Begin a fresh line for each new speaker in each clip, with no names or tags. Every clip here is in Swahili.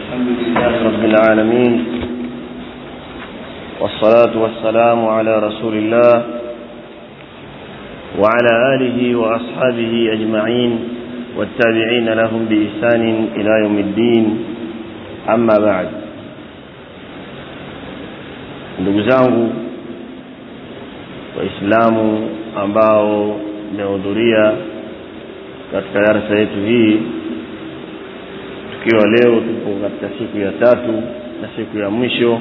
الحمد لله رب العالمين والصلاة والسلام على رسول الله وعلى آله وأصحابه أجمعين والتابعين لهم بإحسان إلى يوم الدين أما بعد ndugu zangu waislamu ambao mmehudhuria katika darasa yetu hii tukiwa leo tupo katika siku ya tatu na siku ya mwisho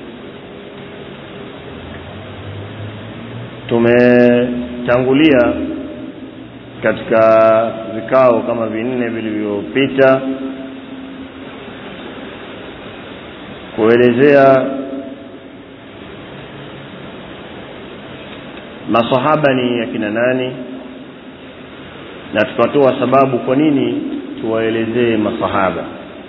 tumetangulia katika vikao kama vinne vilivyopita kuelezea masahaba ni akina nani na tukatoa sababu kwa nini tuwaelezee masahaba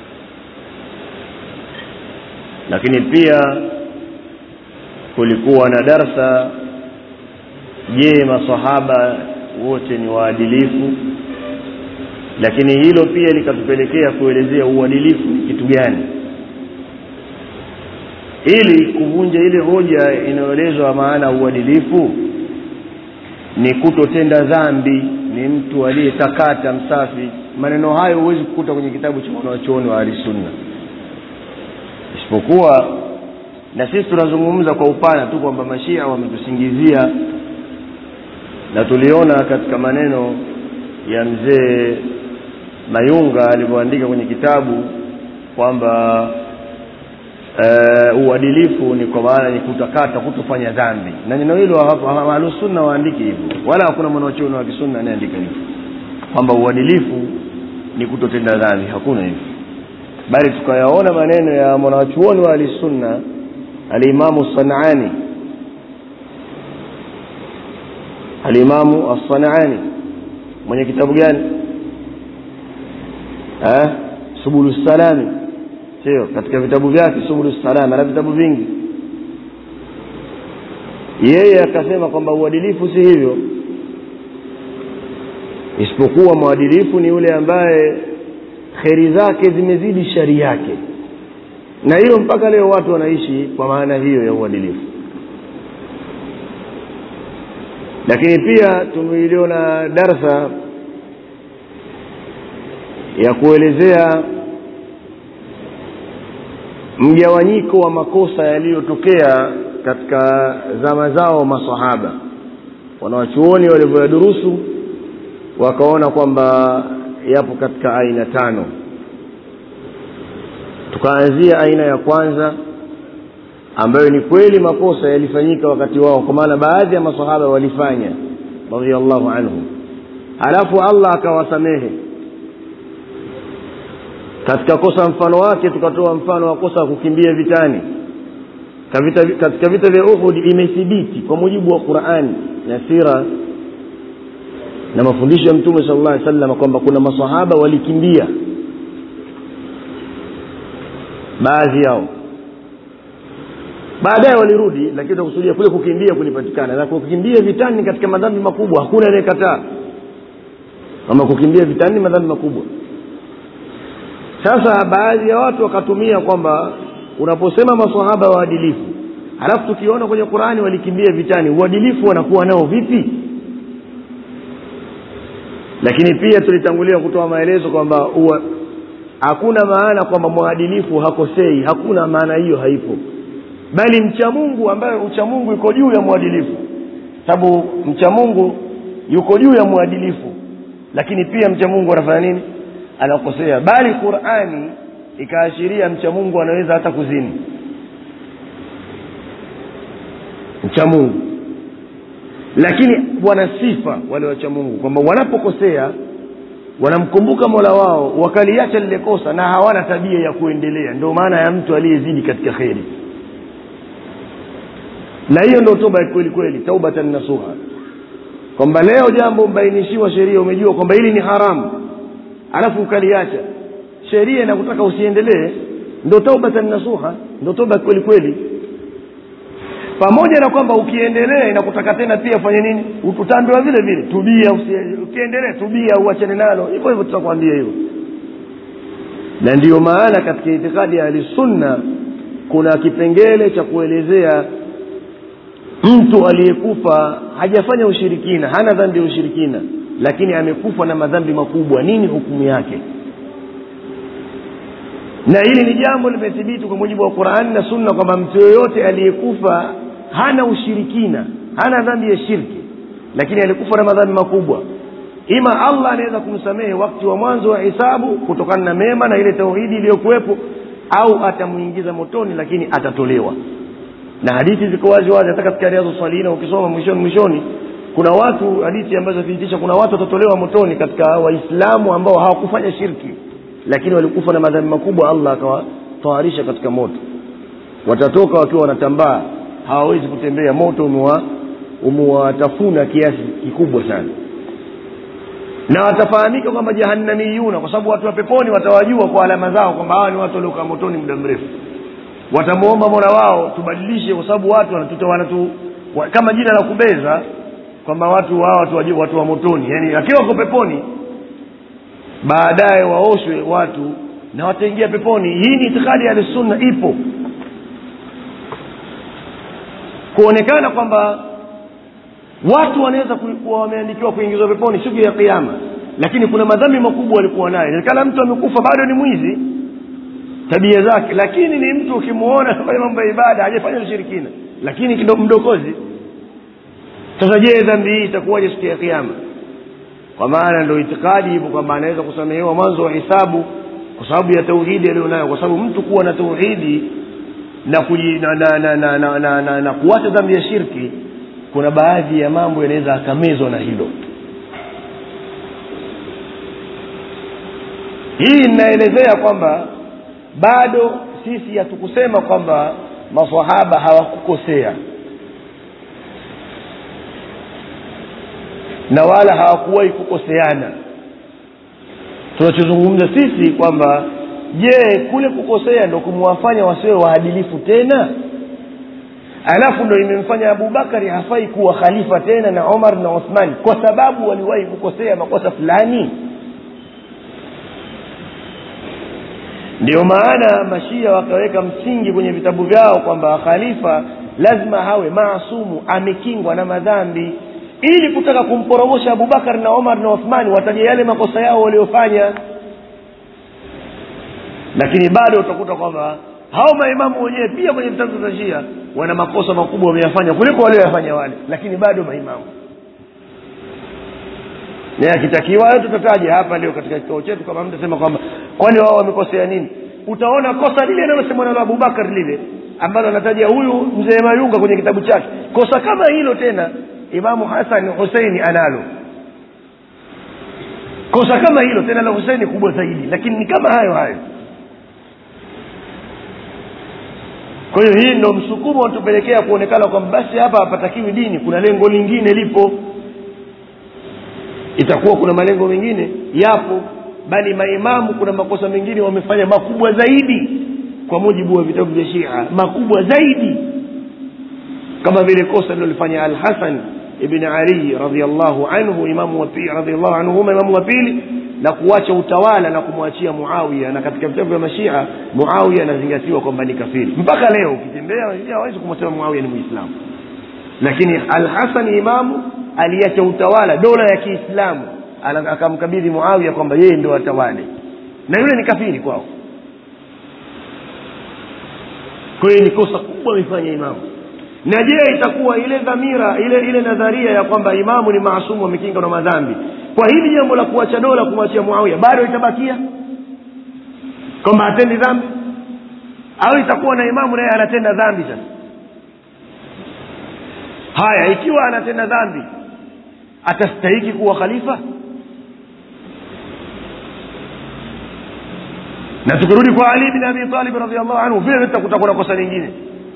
lakini pia kulikuwa na darsa je masahaba wote ni waadilifu lakini hilo pia likatupelekea kuelezea uadilifu ni kitu gani ili kuvunja ile hoja inayoelezwa maana uadilifu ni kutotenda dhambi ni mtu aliyetakata msafi maneno hayo huwezi kukuta kwenye kitabu cha wanawachuoni wa ahlisunna isipokuwa na sisi tunazungumza kwa upana tu kwamba mashia wametusingizia na tuliona katika maneno ya mzee mayunga alivyoandika kwenye kitabu kwamba uh, uadilifu ni kwa maana ni kutakata kutofanya dhambi na neno hilo ahlusunna waandiki hivyo wala hakuna mwanachuoni wa kisunna anayeandika hivyo kwamba uadilifu ni kutotenda dhambi hakuna hivyo bali tukayaona maneno ya mwanachuoni wa ahlisunna alimamu sanani alimamu assanani mwenye kitabu gani eh? subulu salami sio katika vitabu vyake subulu salam ana vitabu vingi yeye akasema kwamba uadilifu si hivyo isipokuwa mwadilifu ni yule ambaye kheri zake zimezidi shari yake na hilo mpaka leo watu wanaishi kwa maana hiyo ya uadilifu lakini pia tumeiliona darsa ya kuelezea mgawanyiko wa makosa yaliyotokea katika zama zao masahaba wanawachuoni walivyoyadurusu wakaona kwamba yapo katika aina tano tukaanzia aina ya kwanza ambayo ni kweli makosa yalifanyika wakati wao kwa maana baadhi ya masahaba walifanya radiallahu anhum halafu allah akawasamehe katika kosa mfano wake tukatoa mfano wa kosa kukimbia vitani katika vita vya uhud imethibiti kwa mujibu wa qurani na sira na mafundisho ya mtume sala llah sallam kwamba kuna masahaba walikimbia baadhi yao baadaye walirudi lakini takusudia kule kukimbia kulipatikana na kukimbia vitani katika madhambi makubwa hakuna anayekataa kama kukimbia vitani madhambi makubwa sasa baadhi ya watu wakatumia kwamba unaposema masahaba waadilifu halafu tukiona kwenye qurani walikimbia vitani uadilifu wanakuwa nao vipi lakini pia tulitangulia kutoa maelezo kwamba hakuna maana kwamba mwadilifu hakosei hakuna maana hiyo haipo bali mcha mungu ambaye ucha mungu yuko juu ya mwadilifu sababu mcha mungu yuko juu ya mwadilifu lakini pia mcha mungu anafanya nini anakosea bali qurani ikaashiria mcha mungu anaweza hata kuzini mcha mungu lakini wana sifa wale wacha mungu kwamba wanapokosea wanamkumbuka mola wao wakaliacha lile kosa na hawana tabia ya kuendelea ndio maana ya mtu aliyezidi katika kheri na hiyo ndio toba ya kweli kweli taubatan nasuha kwamba leo jambo umebainishiwa sheria umejua kwamba hili ni haramu alafu ukaliacha sheria inakutaka usiendelee ndo taubatan nasuha ndo toba kweli kweli pamoja na kwamba ukiendelea inakutaka tena pia fanye nini utaambiwa vile vile tubia ukiendelea tubia uachane nalo hivyo hivyo tutakwambia hivyo na ndiyo maana katika itikadi ya ahlisunna kuna kipengele cha kuelezea mtu aliyekufa hajafanya ushirikina hana dhambi ya ushirikina lakini amekufa na madhambi makubwa nini hukumu yake na hili ni jambo limethibiti kwa mujibu wa qurani na sunna kwamba mtu yoyote aliyekufa hana ushirikina hana dhambi ya shirki lakini alikufa na madhambi makubwa ima allah anaweza kumsamehe wakati wa mwanzo wa hisabu kutokana na mema na ile tauhidi iliyokuwepo au atamwingiza motoni lakini atatolewa na hadithi ziko wazi wazi hata katika riadhu salina ukisoma mwishoni mwishoni kuna watu hadithi ambazo zinathibitisha kuna watu watatolewa motoni katika waislamu ambao hawakufanya shirki lakini walikufa na madhambi makubwa allah akawatawarisha katika moto watatoka wakiwa wanatambaa hawawezi kutembea moto umewatafuna kiasi kikubwa sana na watafahamika kwamba jahannamiyuna kwa sababu watu wa peponi watawajua kwa alama zao kwamba hawa ni watu waliokaa motoni muda mrefu watamwomba mola wao tubadilishe kwa sababu watu wanatuta wanatu wa, kama jina la kubeza kwamba watu hawa watu, watu, watu wa motoni yani akiwa wako peponi baadaye waoshwe watu na wataingia peponi hii ni itikadi ya sunna ipo kuonekana kwamba watu wanaweza kuwa wameandikiwa kuingizwa peponi siku ya kiama lakini kuna madhambi makubwa walikuwa nayo inawezekana mtu amekufa bado ni mwizi tabia zake lakini ni mtu ukimwona fanya mambo ya ibada hajafanya ushirikina lakini kido mdokozi sasa je dhambi hii itakuwaje siku ya kiama kwa maana ndo itikadi hivyo kwamba anaweza kusamehewa mwanzo wa hisabu kwa sababu ya tauhidi aliyonayo kwa sababu mtu kuwa na tauhidi na, kuji, na, na, na, na, na, na, na, na kuacha dhambi ya shirki kuna baadhi ya mambo yanaweza akamezwa na hilo hii inaelezea kwamba bado sisi hatukusema kwamba masahaba hawakukosea na wala hawakuwahi kukoseana tunachozungumza sisi kwamba je kule kukosea ndo kumwafanya wasiwe waadilifu tena alafu ndo imemfanya abubakari hafai kuwa khalifa tena na omar na uthmani kwa sababu waliwahi kukosea makosa fulani ndio maana mashia wakaweka msingi kwenye vitabu vyao kwamba khalifa lazima hawe maasumu amekingwa na madhambi ili kutaka kumporomosha abubakar na omar na uthmani wataja yale makosa yao waliofanya lakini bado utakuta kwamba hao maimamu wenyewe pia kwenye vitabu vya shia wana makosa makubwa wameyafanya kuliko walioyafanya wale lakini bado maimamu na akitakiwa hayo tutataja hapa leo katika kikao chetu kama mtasema kwamba kwani wao wamekosea nini utaona kosa lile linalosemwa nalo abubakar lile ambalo anataja huyu mzee mayunga kwenye kitabu chake kosa kama hilo tena imamu hasan huseini analo kosa kama hilo tena la huseini kubwa zaidi lakini ni kama hayo hayo kwa hiyo hii ndo msukumo unatupelekea kuonekana kwamba basi hapa hapatakiwi dini kuna lengo lingine lipo itakuwa kuna malengo mengine yapo bali maimamu kuna makosa mengine wamefanya makubwa zaidi kwa mujibu wa vitabu vya shia makubwa zaidi kama vile kosa lilolifanya alhasan ibn ali radiallahu anhu imamu wa pili radiallahu anhuma imamu wa pili na kuacha utawala na kumwachia muawiya na katika vitabu vya mashia muawiya anazingatiwa kwamba ni kafiri mpaka leo ukitembea hawezi kumsema muawiya ni muislamu lakini alhasan imamu aliacha utawala dola ya kiislamu akamkabidhi muawiya kwamba yeye ndio atawale na yule ni kafiri kwao kwa hiyo ni kosa kubwa amefanya imamu na je itakuwa ile dhamira ile ile nadharia ya kwamba imamu ni maasumu amekinga na madhambi kwa hili jambo la kuacha dola kumwachia muawiya bado itabakia kwamba hatendi dhambi au itakuwa na imamu naye anatenda dhambi sasa haya ikiwa anatenda dhambi atastahiki kuwa khalifa na tukirudi kwa ali bin abi talib radiallahu anhu vile vile kutakuwa na kosa lingine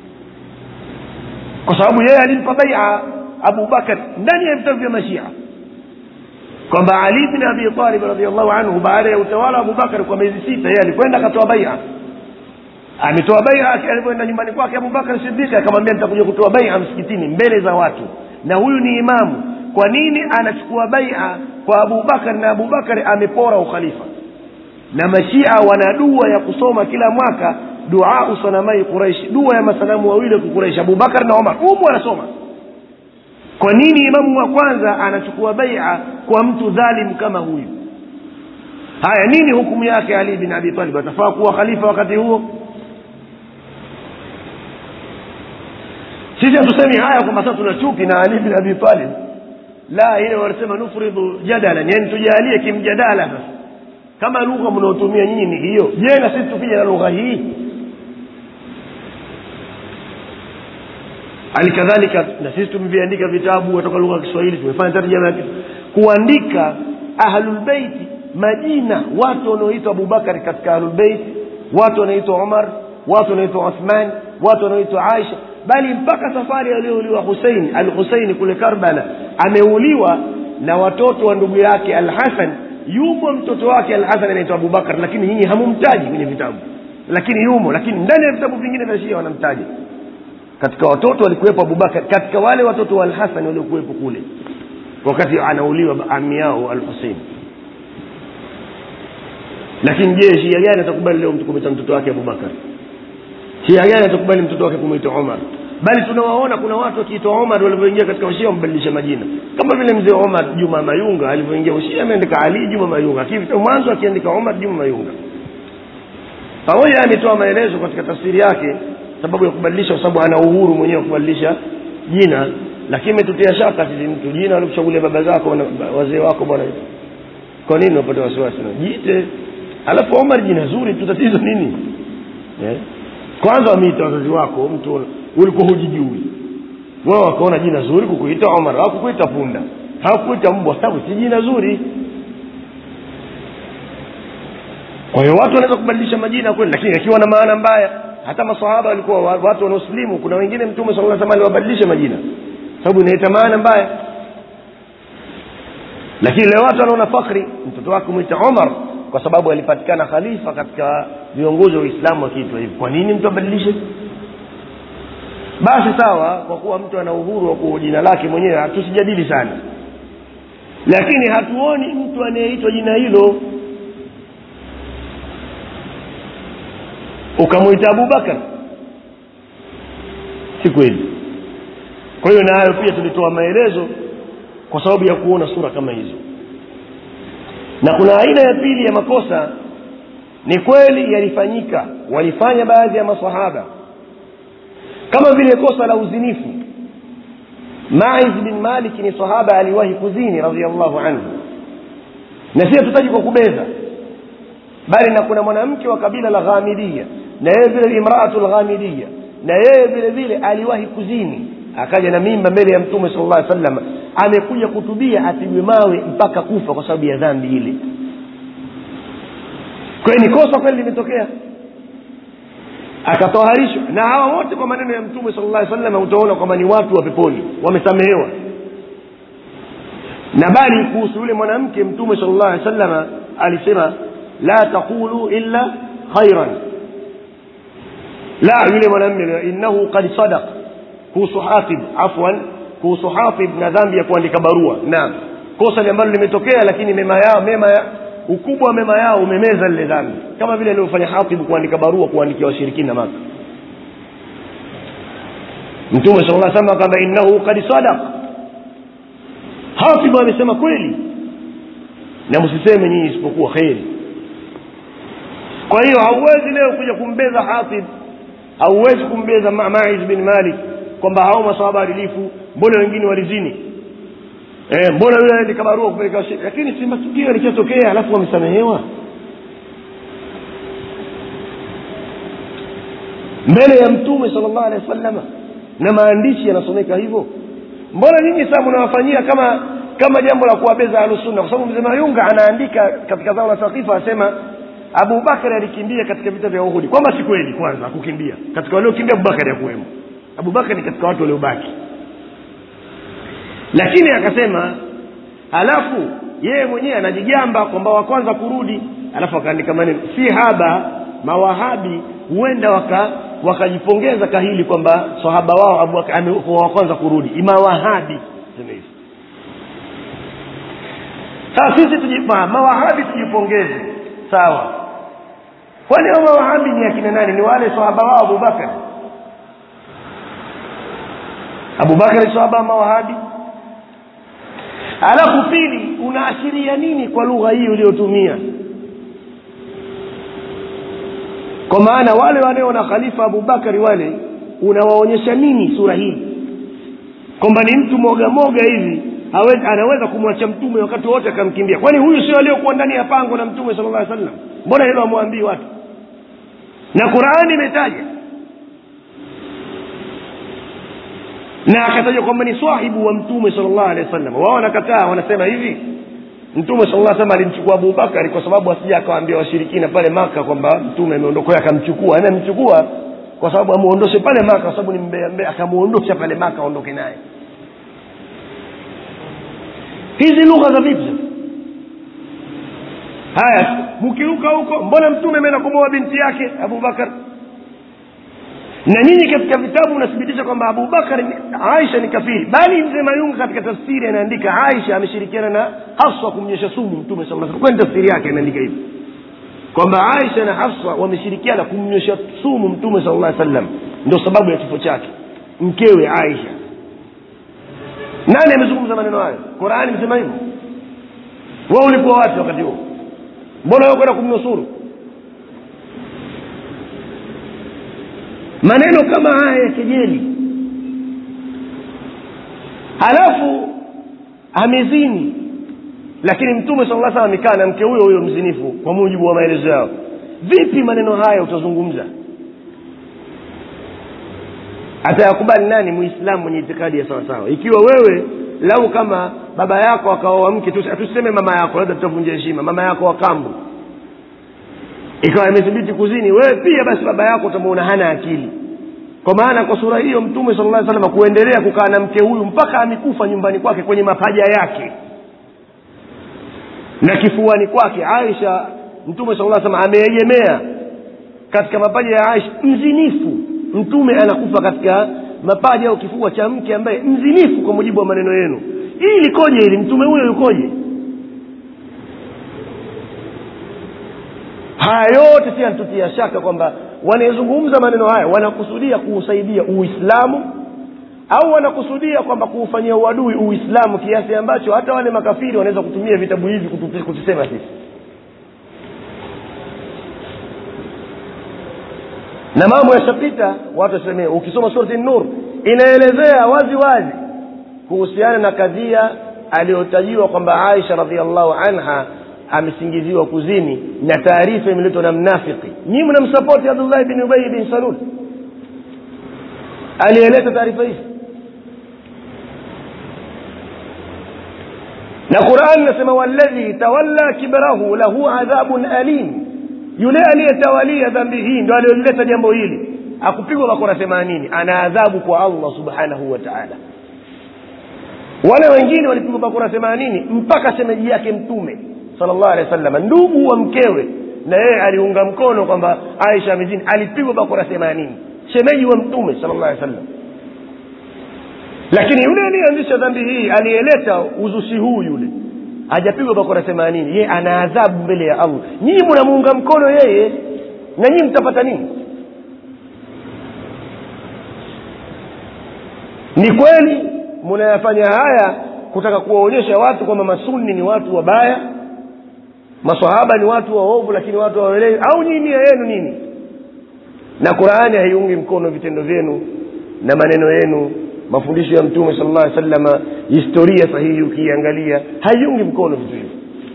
kwa sababu yeye alimpa baia abu bakar ndani ya vitabu vya mashia kwamba ali bin abi talib radiallahu anhu baada ya utawala wa abubakar kwa miezi sita yeye alikwenda akatoa baia ametoa baia alivyoenda nyumbani kwake abubakar sidiki akamwambia nitakuja kutoa baia msikitini mbele za watu na huyu ni imamu kwa nini anachukua baia kwa abubakar na abubakar amepora ukhalifa na mashia wana dua ya kusoma kila mwaka duau sanamai quraish dua ya masanamu wawili wa quraish abubakar na omar umu wanasoma kwa nini imamu wa kwanza anachukua baia kwa mtu dhalim kama huyu haya nini hukumu yake ali bin abi talib atafaa kuwa khalifa wakati huo sisi hatusemi haya kwamba sasa tuna chuki na ali bin abi talib la ile wanasema nufridhu jadalan yani tujalie kimjadala sasa kama lugha mnaotumia nyinyi ni hiyo je na sisi tukija na lugha hii hali kadhalika na sisi tumeviandika vitabu kutoka lugha ya kiswahili tumefanya tarjama ya kuandika ahlulbeiti majina watu wanaoitwa abubakari katika ahlulbeiti watu wanaitwa umar watu wanaitwa uthman watu wanaoitwa aisha bali mpaka safari aliyouliwa husein al huseini kule karbala ameuliwa na watoto wa ndugu yake al hasan yumo mtoto wake al hasan anaitwa abubakar lakini nyinyi hamumtaji kwenye vitabu lakini yumo lakini ndani ya vitabu vingine vya shia wanamtaja katika watoto walikuwepo abubakar katika wale watoto wa alhasan waliokuwepo kule wakati anauliwa ami yao al husein lakini je shia gani atakubali leo mtu kumwita mtoto wake abubakar shia gani atakubali mtoto wake kumwita omar bali tunawaona kuna watu wakiitwa omar walivyoingia katika ushia wamebadilisha majina kama vile mzee omar juma mayunga alivyoingia ushia ameandika ali juma mayunga mwanzo akiandika omar juma mayunga pamoja ametoa maelezo katika tafsiri yake sababu ya kubadilisha kwa sababu ana uhuru mwenyewe kubadilisha jina lakini imetutia shaka sisi mtu jina walikuchagulia baba zako wazee wako bwana kwa nini unapata wasiwasi jiite alafu omar jina zuri tu tatizo nini yeah. kwanza wameita wazazi wako mtu ulikuwa hujijui wao wakaona jina zuri kukuita omar hawakukuita punda hawakukuita mbwa sababu si jina zuri kwa hiyo watu wanaweza kubadilisha majina kweli lakini akiwa na maana mbaya hata masahaba walikuwa watu wanaosilimu kuna wengine mtume saa salam aliwabadilisha majina sababu inaita maana mbaya lakini leo watu wanaona fakhri mtoto wake mwita omar kwa sababu alipatikana khalifa katika viongozi wa uislamu wakiitwa hivi kwa nini mtu abadilishe basi sawa kwa kuwa mtu ana uhuru wa kuwa jina lake mwenyewe tusijadili sana lakini hatuoni mtu anayeitwa jina hilo ukamwita abubakar si kweli kwa hiyo nayo pia tulitoa maelezo kwa sababu ya kuona sura kama hizo na kuna aina ya pili ya makosa ni kweli yalifanyika walifanya baadhi ya masahaba kama vile kosa la uzinifu maiz bin malik ni sahaba aliwahi kuzini radiallahu anhu na si hatutaji kwa kubeza bali na kuna mwanamke wa kabila la ghamidia na yeye vile imraatu lghamidia na yeye vile vile aliwahi kuzini akaja na mimba mbele ya mtume sala llah sallam amekuja kutubia apigwe mawe mpaka kufa kwa sababu ya dhambi ile kwayo ni kosa kweli limetokea akatoharishwa na hawa wote kwa maneno ya mtume sala llah sallam utaona kwamba ni watu wa peponi wamesamehewa na bali kuhusu yule mwanamke mtume sala llah alih salama alisema la taqulu illa khairan la yule mwanamme innahu qad sadaq kuhusu hatib afwan kuhusu hatib na dhambi ya kuandika barua naam kosa ambalo limetokea lakini mema yao mema ya, ukubwa wa mema yao umemeza lile dhambi kama vile alivyofanya hatib kuandika barua kuandikia washirikina maka mtume sala lla sallam kwamba innahu qad sadaq hatib amesema kweli na msiseme nyinyi isipokuwa kheri kwa hiyo hauwezi leo kuja kumbeza hatib hauwezi kumbeza maiz bin malik kwamba hao masahaba adilifu mbona wengine walizini e, mbona yule aandika barua kupeleka lakini si matukio yalishatokea alafu wamesamehewa mbele ya mtume sala llahu alehi wa sallama na maandishi yanasomeka hivyo mbona nyinyi sasa mnawafanyia kama kama jambo la kuwabeza ahlusunna kwa sababu mzee mayunga anaandika katika zao la sakifa asema abubakari alikimbia katika vita vya uhudi kwamba si kweli kwanza akukimbia katika waliokimbia abubakari akuwemo abubakari ni katika watu waliobaki lakini akasema halafu yeye mwenyewe anajigamba kwamba wa kwanza kurudi alafu akaandika maneno si haba mawahabi huenda waka wakajipongeza kahili kwamba sahaba wao abubakar amekuwa wa kwanza kurudi mawahabi sema hivi sasa sisi tujipa mawahabi tujipongeze sawa kwani hao mawahabi ni akina nani ni wale sahaba wao abubakar abubakar sahaba mawahabi alafu pili unaashiria nini kwa lugha hii uliotumia kwa maana wale wanaona khalifa abubakari wale unawaonyesha nini sura hii kwamba ni mtu moga moga hivi hawezi, anaweza kumwacha mtume wakati wote akamkimbia kwani huyu sio aliyokuwa ndani ya pango na mtume sala llah sallam mbona hilo amwambii watu na qurani imetaja na akataja kwamba ni swahibu wa mtume sala llahu alehi wa sallam wao wanakataa wanasema hivi mtume sala llah sallam alimchukua abubakari kwa sababu asija akawaambia washirikina pale maka kwamba mtume ameondoka akamchukua yani amemchukua kwa sababu amuondoshe pale maka kwa sababu ni mbea mbea akamuondosha pale maka aondoke naye hizi lugha za vipi haya mkiruka huko mbona mtume ameenda kumoa binti yake abubakar na nyinyi katika vitabu mnathibitisha kwamba abubakar aisha ni kafiri bali mzee mayunga katika tafsiri anaandika aisha ameshirikiana na hafsa kumnyesha sumu mtume saa kwani tafsiri yake anaandika hivi kwamba aisha na hafsa wameshirikiana kumnywesha sumu mtume sala llah sallam ndio sababu ya kifo chake mkewe aisha nani amezungumza maneno hayo qurani imesema hivyo wa ulikuwa wapi wakati huo mbona wewe kwenda kumnusuru maneno kama haya ya kejeli halafu amezini lakini mtume sala llah salam amekaa na mke huyo huyo mzinifu kwa mujibu wa maelezo yao vipi maneno haya utazungumza atayakubali nani muislamu mwenye itikadi ya sawasawa ikiwa wewe lau kama baba yako akaoa mke tuseme mama yako labda tutavunja heshima mama yako wa kambu ikawa imethibiti kuzini wewe pia basi baba yako utamuona hana akili kwa maana kwa sura hiyo mtume sala llah salama kuendelea kukaa na mke huyu mpaka amekufa nyumbani kwake kwenye mapaja yake na kifuani kwake aisha mtume sala llah salama ameegemea katika mapaja ya aisha mzinifu mtume anakufa katika mapaja au kifua cha mke ambaye mzinifu kwa mujibu wa maneno yenu hii likoje hili mtume huyo yukoje haya yote si anatutia shaka kwamba wanayezungumza maneno haya wanakusudia kuusaidia uislamu au wanakusudia kwamba kuufanyia uadui uislamu kiasi ambacho hata wale makafiri wanaweza kutumia vitabu hivi kutusema sisi na mambo yashapita watu wasemee ukisoma surati nur inaelezea wazi wazi kuhusiana na kadhia aliyotajiwa kwamba aisha radiallahu anha amesingiziwa kuzini na taarifa imeletwa na mnafiki nyii mnamsapoti abdullahi bin ubai bin salul aliyeleta taarifa hizi na qurani inasema waladhi tawalla kibrahu lahu adhabun alim yule aliyetawalia dhambi hii ndo aliyolileta jambo hili akupigwa bakora themanini ana adhabu kwa allah subhanahu wa taala wale wengine walipigwa bakora themanini mpaka shemeji yake mtume sala llahu alehi wa sallam ndugu wa mkewe na yeye aliunga mkono kwamba aisha amezini alipigwa bakora themanini shemeji wa mtume sala llahu alehi wa sallam lakini yule aliyeanzisha dhambi hii aliyeleta uzushi huu yule hajapigwa bakora themanini yeye ana adhabu mbele ya allah nyinyi mnamuunga mkono yeye na nyinyi mtapata nini ni kweli mnayafanya haya kutaka kuwaonyesha watu kwamba masunni ni watu wabaya masahaba ni watu waovu lakini watu waelewi au nyinyi nia yenu nini na qurani haiungi mkono vitendo vyenu na maneno yenu mafundisho ya mtume sala llah salama historia sahihi ukiiangalia haiungi mkono vitu hivyo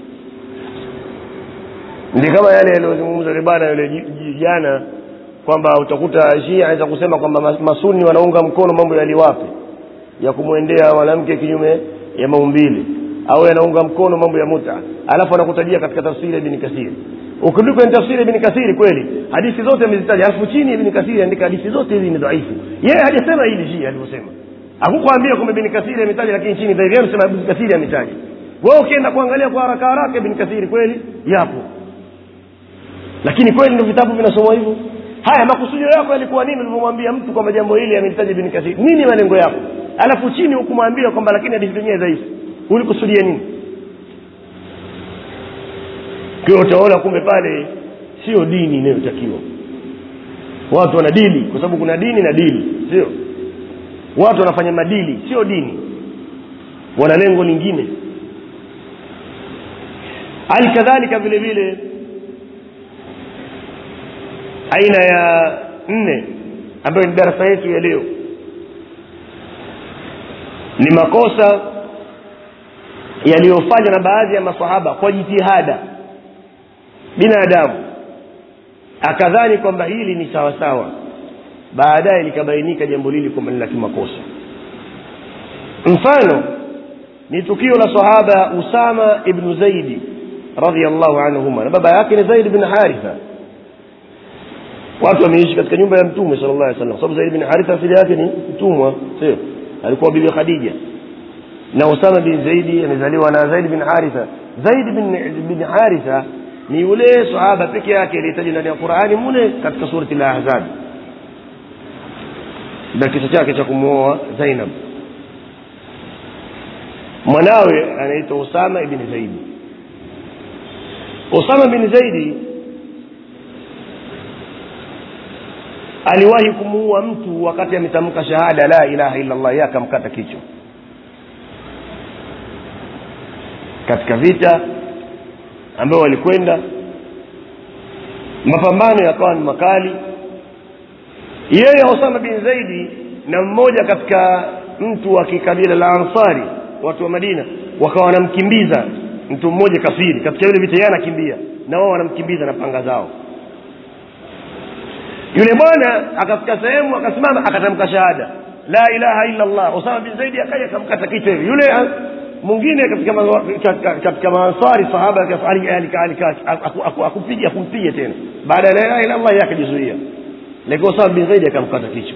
ndi kama yale yaliyozungumza yule bwana yule jana kwamba utakuta shia aweza kusema kwamba masuni wanaunga mkono mambo yaliwape ya kumwendea mwanamke kinyume ya maumbili au yanaunga mkono mambo ya muta alafu anakutajia katika tafsiri ya ibni kasiri ukirudi kwenye tafsiri ya ibni kasiri kweli hadithi zote amezitaja alafu chini ibni kasiri andika hadithi zote hizi ni dhaifu yeye hajasema hili shia alivyosema akukwambia kwamba ibni kasiri ametaja lakini chini dhaifu amesema ibni kasiri ametaja wewe ukienda kuangalia kwa haraka haraka ibni kasiri kweli yapo lakini kweli ndio vitabu vinasomwa hivyo haya makusudio yako yalikuwa nini ulivyomwambia mtu kwamba jambo hili amelitaja ibni kasiri nini malengo yako alafu chini hukumwambia kwamba lakini hadithi zenyewe dhaifu ulikusudia nini kwa utaona kumbe pale sio dini inayotakiwa watu wana dili kwa sababu kuna dini na dili sio watu wanafanya madili sio dini wana lengo lingine hali kadhalika vile vile aina ya nne ambayo ni darasa yetu ya leo ni makosa yaliyofanywa na baadhi ya masahaba kwa jitihada binadamu akadhani kwamba hili ni sawa sawa baadaye likabainika jambo lili kwamba ni la kimakosa mfano ni tukio la sahaba usama ibnu zaidi radiallahu anhuma na baba yake ni zaid bin haritha watu wameishi katika nyumba ya mtume sala llah salam sababu zaid bin haritha asili yake ni mtumwa sio alikuwa bibi khadija na usama bin zaidi amezaliwa na zaid bin haritha zaid bin, bin haritha ni yule sahaba peke yake aliyetajwa ndani ya qurani mule katika surati lahzab na kisa chake cha kumwoa zainab mwanawe anaitwa usama ibni zaidi usama bin zaidi aliwahi kumuua mtu wakati ametamka shahada la ilaha illa llah yeye akamkata kichwa katika vita ambayo walikwenda mapambano yakawa ni makali yeye usama bin zaidi na mmoja katika mtu wa kikabila la ansari watu wa madina wakawa wanamkimbiza mtu mmoja kafiri katika yule vita yeye anakimbia na wao wanamkimbiza na panga zao yule bwana akafika sehemu akasimama akatamka shahada la ilaha illa allah usama bin zaidi akaja akamkata kichwa hivi yule mwingine katika katika maansari sahaba akupiga akumpiga tena baada ya la ilaha illa allah akajizuia lakini usama bin zaidi akamkata kichwa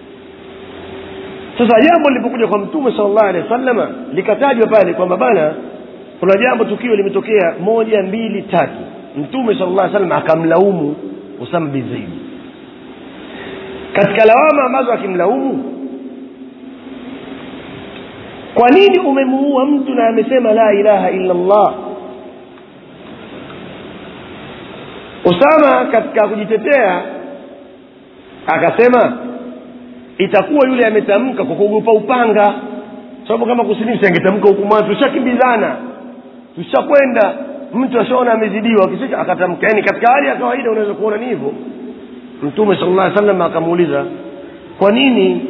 sasa jambo lilipokuja kwa mtume sala llahu alehi wa sallama likatajwa pale kwamba bana kuna jambo tukio limetokea moja mbili tatu mtume sala llah salam akamlaumu usama bin zaidi katika lawama ambazo akimlaumu kwa nini umemuua mtu na amesema la ilaha illa llah usama katika kujitetea akasema itakuwa yule ametamka kwa kuogopa upanga sababu kama kusilimu angetamka huku mwanzo tushakimbizana tushakwenda mtu ashaona amezidiwa kisha akatamka yani katika hali ya kawaida unaweza kuona ni hivyo mtume sala llah salam akamuuliza kwa nini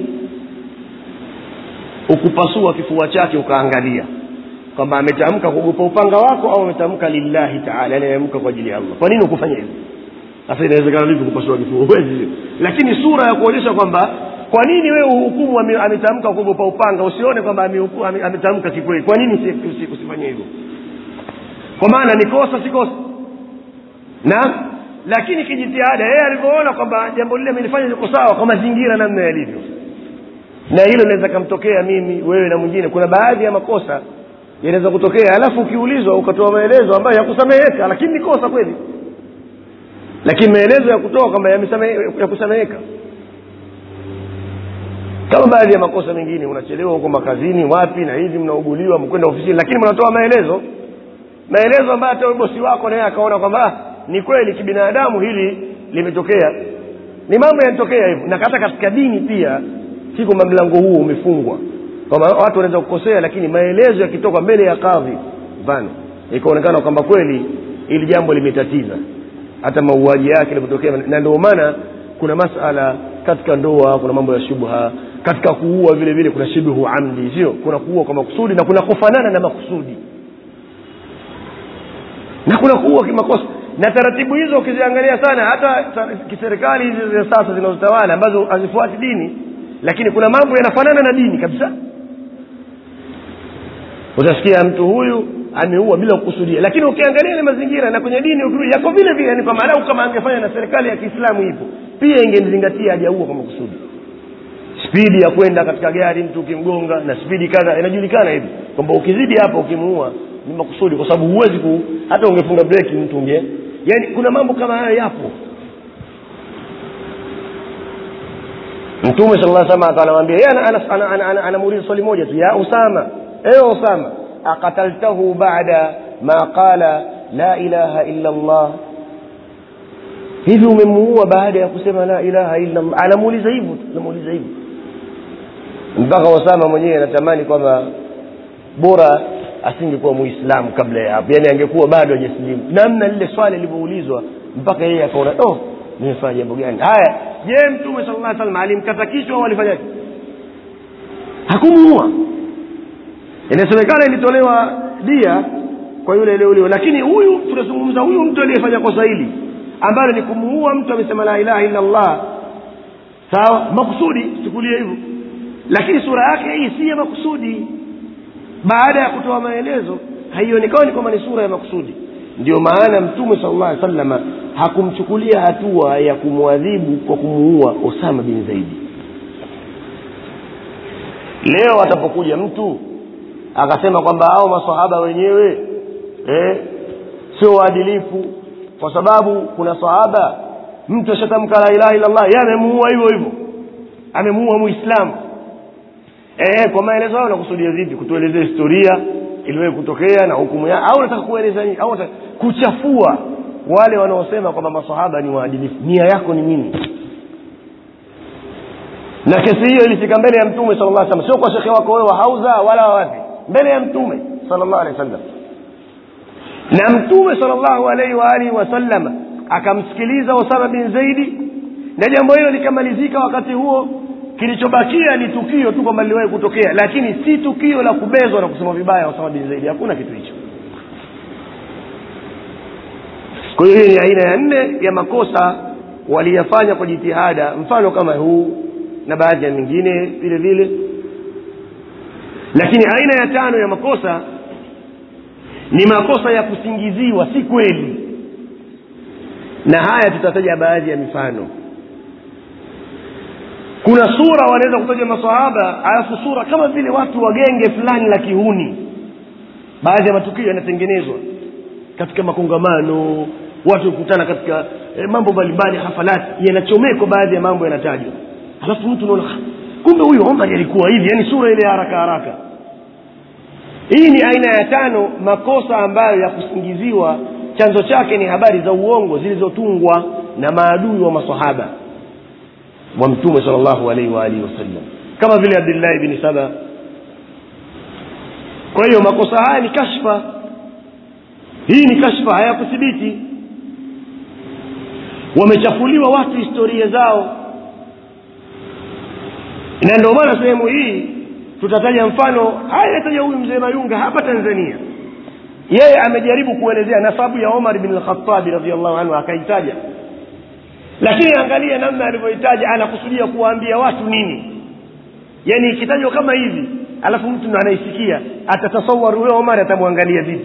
ukupasua kifua chake ukaangalia kwamba ametamka kuogopa upanga wako au ametamka lillahi taala yani ameamka kwa ajili ya allah kwa nini ukufanya hivyo sasa inawezekana vipi kupasua kifua huwezi lakini sura ya kuonyesha kwamba kwa nini wewe uhukumu ametamka kuogopa upanga usione kwamba ametamka kikweli kwa nini usifanye hivyo kwa maana ni kosa si kosa na lakini kijitihada yeye alivyoona kwamba jambo lile amelifanya liko sawa kwa mazingira namna yalivyo na hilo linaweza kamtokea mimi wewe na mwingine kuna baadhi ya makosa yanaweza kutokea alafu ukiulizwa ukatoa maelezo ambayo yakusameheka lakini ni kosa kweli lakini maelezo ya kutoa kwamba yakusameheka kama baadhi ya makosa mengine unachelewa huko makazini wapi na hivi mnauguliwa mkwenda ofisini lakini mnatoa maelezo maelezo ambayo hata bosi wako naye akaona kwamba ni kweli kibinadamu hili limetokea ni mambo yanatokea hivyo na hata katika dini pia si kwamba mlango huo umefungwa kwamba watu wanaweza kukosea lakini maelezo yakitoka mbele ya kadhi mfano ikaonekana kwamba kweli ili jambo limetatiza hata mauaji yake ilivyotokea na ndio maana kuna masala katika ndoa kuna mambo ya shubha katika kuua vile vile kuna shibhu amdi sio kuna kuua kwa makusudi na kuna kufanana na makusudi na kuna kuua kimakosa na taratibu hizo ukiziangalia sana hata kiserikali hizi za sasa zinazotawala ambazo hazifuati dini lakini kuna mambo yanafanana na dini kabisa utasikia mtu huyu ameua bila kukusudia lakini ukiangalia ile mazingira na kwenye dini ukirudi yako vile vile yani kwa maana kama angefanya na serikali ya kiislamu ipo pia ingemzingatia hajaua kwa makusudi spidi ya kwenda katika gari mtu ukimgonga na spidi kadha inajulikana hivi kwamba ukizidi hapa ukimuua ni makusudi kwa sababu huwezi ku hata ungefunga breki mtu unge yani kuna mambo kama hayo yapo mtume sala llah sama anamwambia yeye anamuuliza swali moja tu ya usama ewe usama akataltahu bada ma qala la ilaha illa allah hivi umemuua baada ya kusema la ilaha illa allah anamuuliza hivyo anamuuliza hivyo mpaka osama mwenyewe anatamani kwamba bora asingekuwa muislamu kabla ya hapo yaani angekuwa bado hajasilimu namna lile swali lilivyoulizwa mpaka yeye akaona oh nimefanya jambo gani haya je mtume sala llah salam alimkata kichwa au alifanyaje hakumuua inasemekana ilitolewa dia kwa yule aliyeuliwa lakini huyu tunazungumza huyu mtu aliyefanya kosa hili ambalo ni kumuua mtu amesema la ilaha illa allah sawa makusudi chukulie hivyo lakini sura yake hii si ya makusudi baada ya kutoa maelezo haionekani kwamba ni sura ya makusudi ndio maana mtume sala llah alih salama hakumchukulia hatua ya kumwadhibu kwa kumuua osama bin zaidi leo atapokuja mtu akasema kwamba hao masahaba wenyewe eh, sio waadilifu kwa sababu kuna sahaba mtu ashatamka la ilaha illa allah ye amemuua hivyo hivyo amemuua muislamu eh, kwa maelezo hayo nakusudia vipi kutuelezea historia iliwahi kutokea na hukumu ya au nataka kueleza nini au nataka kuchafua wale wanaosema kwamba masahaba ni waadilifu nia yako ni nini na kesi hiyo ilifika mbele ya mtume sala llah salam sio kwa shekhe wako wewe wa hauza wala wawapi mbele ya mtume sala llahu alehi wasallam na mtume sala llahu alaihi waalihi wasallam akamsikiliza osama bin zaidi na jambo hilo likamalizika wakati huo kilichobakia ni tukio tu kwamba liliwahi kutokea lakini si tukio la kubezwa na kusema vibaya osama bin zaidi hakuna kitu hicho kwa hiyo hiyo ni aina ya nne ya makosa waliyafanya kwa jitihada mfano kama huu na baadhi ya mingine vile vile lakini aina ya tano ya makosa ni makosa ya kusingiziwa si kweli na haya tutataja baadhi ya mifano kuna sura wanaweza kutaja masahaba alafu sura kama vile watu wa genge fulani la kihuni baadhi ya matukio yanatengenezwa katika makongamano watu kukutana katika eh, mambo mbalimbali hafalati yanachomekwa baadhi ya mambo yanatajwa alafu mtu unaona "Ah, kumbe huyu omar alikuwa hivi yani sura ile ya haraka haraka hii ni aina ya tano makosa ambayo ya kusingiziwa chanzo chake ni habari za uongo zilizotungwa na maadui wa masahaba wa mtume sal llahu alaihi waalihi wasallam kama vile abdillahi bni saba kwa hiyo makosa haya ni kashfa hii ni kashfa hayakuthibiti wamechafuliwa watu historia zao na ndio maana sehemu hii tutataja mfano haya yataja huyu mzee mayunga hapa tanzania yeye amejaribu kuelezea nasabu ya omar bin lkhatabi radiallahu anhu akaitaja lakini angalia namna alivyoitaja anakusudia kuwaambia watu nini yaani ikitajwa kama hivi alafu mtu ndo anaisikia atatasawar huyo omar atamwangalia vipi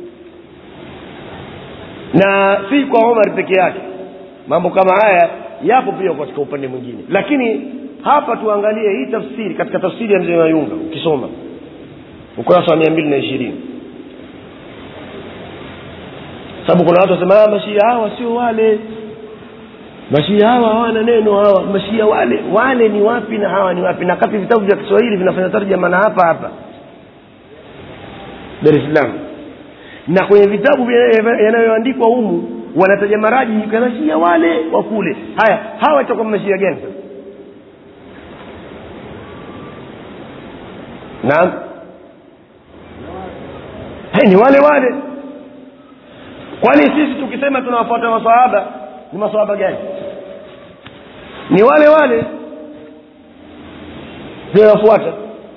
na si kwa omar peke yake mambo kama haya yapo pia katika upande mwingine lakini hapa tuangalie hii tafsiri katika tafsiri ya mzee mayunga ukisoma ukurasa wa mia mbili na ishirini sababu kuna watu wasema "Ah, mashia hawa sio wale mashia hawa hawana neno hawa mashia wale wale ni wapi na hawa ni wapi na kati vitabu vya kiswahili vinafanya tarjama na hapa hapa dar es salaam na kwenye vitabu vya- yanayoandikwa humu wanataja maraji mashia wale wa kule haya hawa itakuwa mashia gani sasa naam hey, ni wale wale kwani sisi tukisema tunawafuata masahaba ni masahaba gani ni wale wale tunawafuata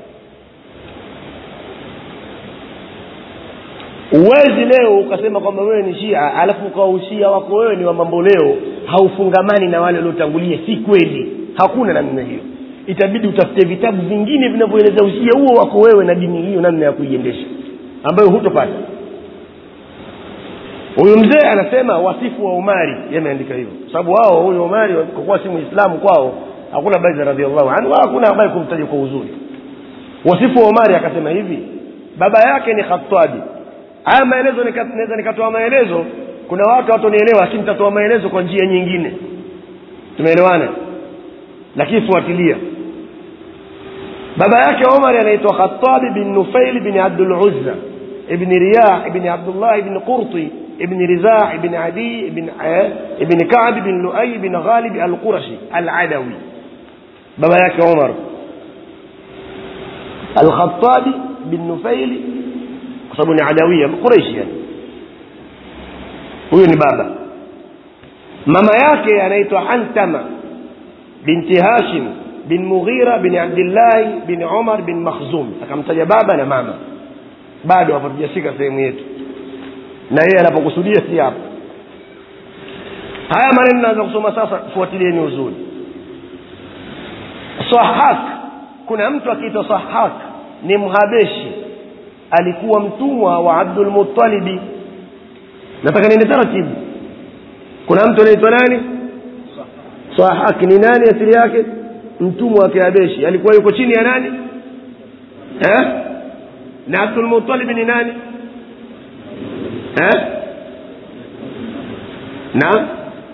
uwezi leo ukasema kwamba wewe ni shia alafu ukawa ushia wako wewe ni wa mambo leo haufungamani na wale waliotangulia si kweli hakuna namna hiyo itabidi utafute vitabu vingine vinavyoeleza ushia huo wako wewe na dini hiyo namna ya kuiendesha ambayo hutopata huyu mzee anasema wasifu wa umari yameandika hivyo sababu wao huyu umari kwa kuwa si muislamu kwao hakuna habari za radiallahu anhu wala hakuna habari kumtaja kwa uzuri wasifu wa umari akasema hivi baba yake ni khatabi haya maelezo nika- naweza nikatoa maelezo kuna watu watonielewa lakini nitatoa maelezo kwa njia nyingine tumeelewana lakini fuatilia baba yake omar anaitwa khatabi bin nufail bin abdul uzza ibni riyah ibni abdullah ibni qurti ibn rizaa ibn adi ibn, eh, ibn kab ibn luai ibn ghalib alqurashi aladawi baba yake umar alkhatabi bin nufaili kwa sababu ni adawia quraishi yani huyo ni baba mama yake anaitwa hantama binti hashim bin mughira bin abdillahi bin umar bin makhzum akamtaja baba na mama bado hapo tujashika sehemu yetu na yeye anapokusudia si hapo haya maneno naanza kusoma sasa fuatilieni uzuri sahak kuna mtu akiitwa sahak ni mhabeshi alikuwa mtumwa wa abdul muttalibi nataka niende taratibu kuna mtu anaitwa nani sahak ni nani asili yake mtumwa wa kihabeshi alikuwa yuko chini ya nani eh? na abdul muttalib ni nani eh? na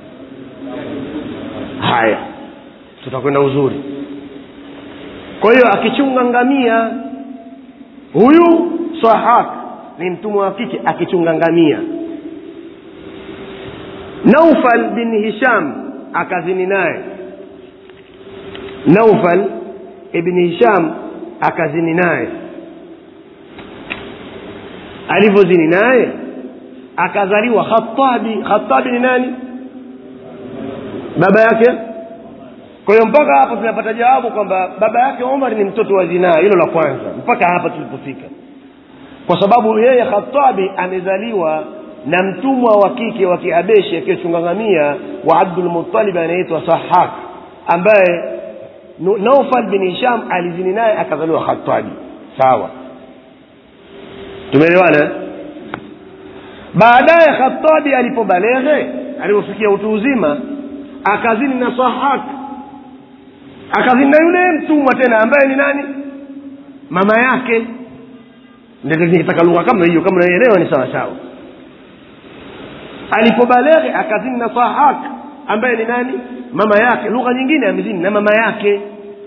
haya tutakwenda uzuri kwa hiyo akichunga ngamia huyu sahak ni mtumwa wa kike akichunga ngamia naufal bin hisham akazini naye naufal ibni hisham akazini naye alivyozini naye akazaliwa khatabi khatabi ni nani baba yake kwa hiyo mpaka hapa tunapata jawabu kwamba baba yake umar ni mtoto wa zinaa hilo la kwanza mpaka hapa tulipofika kwa sababu yeye khatabi amezaliwa na mtumwa wa kike wa kiabeshi akiyechungangamia wa abdulmutalib anaitwa sahak ambaye naufal bin hisham alizini naye akazaliwa khatabi sawa tumeelewana baadaye khatabi alipobaleghe alipofikia utu uzima akazini na sahak akazini na yule mtumwa tena ambaye ni nani mama yake ndio nikitaka lugha kama hiyo kama unaelewa ni sawa sawa alipobaleghe akazini na sahak ambaye ni nani mama yake lugha nyingine amezini na mama yake